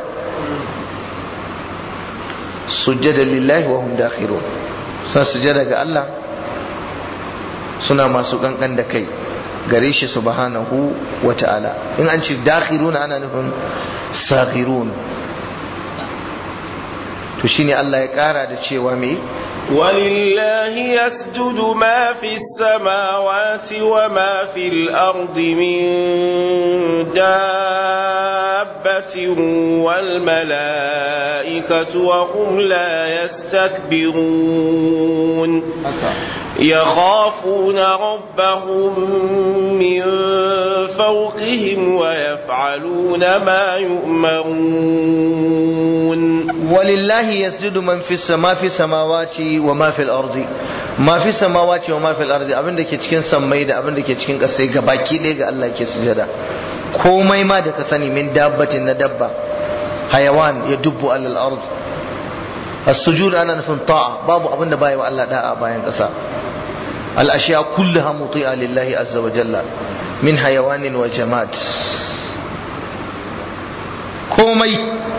sujjada lillahi wa hum dakhirun sa sujjada ga Allah suna masu kankan da kai gare shi subhanahu wa ta'ala in an ce dakhiruna ana nufin saghirun to shine Allah ya kara da cewa me ولله يسجد ما في السماوات وما في الأرض من دابة والملائكة وهم لا يستكبرون يخافون ربهم من فوقهم ويفعلون ما يؤمرون ولله يسجد من في السماء في السماوات وما في الأرض ما في السماوات وما في الأرض abin da ke cikin sammai da abin da ke cikin ƙasai gabaki ɗaya ga Allah ke sujada komai ma da ka sani min dabbatin na dabba hayawan ya dubbu alal ard as-sujud ana nufin ta'a babu abin da bai wa Allah da'a bayan ƙasa al-ashiya kulluha muti'a lillahi azza wa jalla min hayawanin wa jamad komai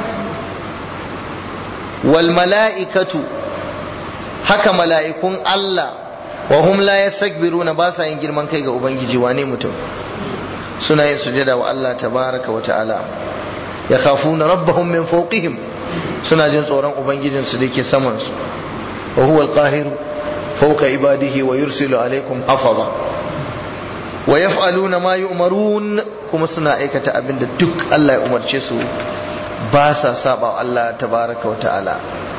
wal mala'ikatu haka mala'ikun Allah wa hum la yastakbiruna ba sa yin girman kai ga ubangiji wane mutum suna yin sujada wa Allah tabaraka wa ta'ala ya khafuna rabbahum min fawqihim suna jin tsoron ubangijin su dake saman su wa huwa al-qahir fawqa ibadihi wa yursilu alaykum hafaza wa yaf'aluna ma yu'marun kuma suna aikata abinda duk Allah ya umarce su ba sa saba Allah tabaraka wa ta'ala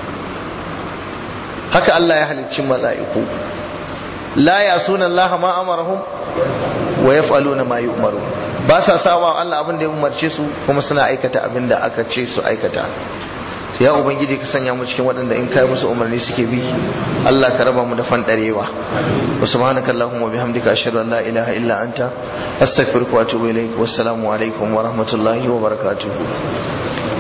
haka Allah ya halicci mala'iku la yasuna Allah ma amarahum wa yaf'aluna ma yu'marun ba sa saba Allah abin da ya umarce su kuma suna aikata abin da aka ce su aikata ya ubangiji ka sanya mu cikin waɗanda in kai musu umarni suke bi Allah ka raba mu da fandarewa wa subhanaka allahumma bihamdika ashhadu an la ilaha illa anta astaghfiruka wa atubu ilaik wassalamu alaikum wa rahmatullahi wa barakatuh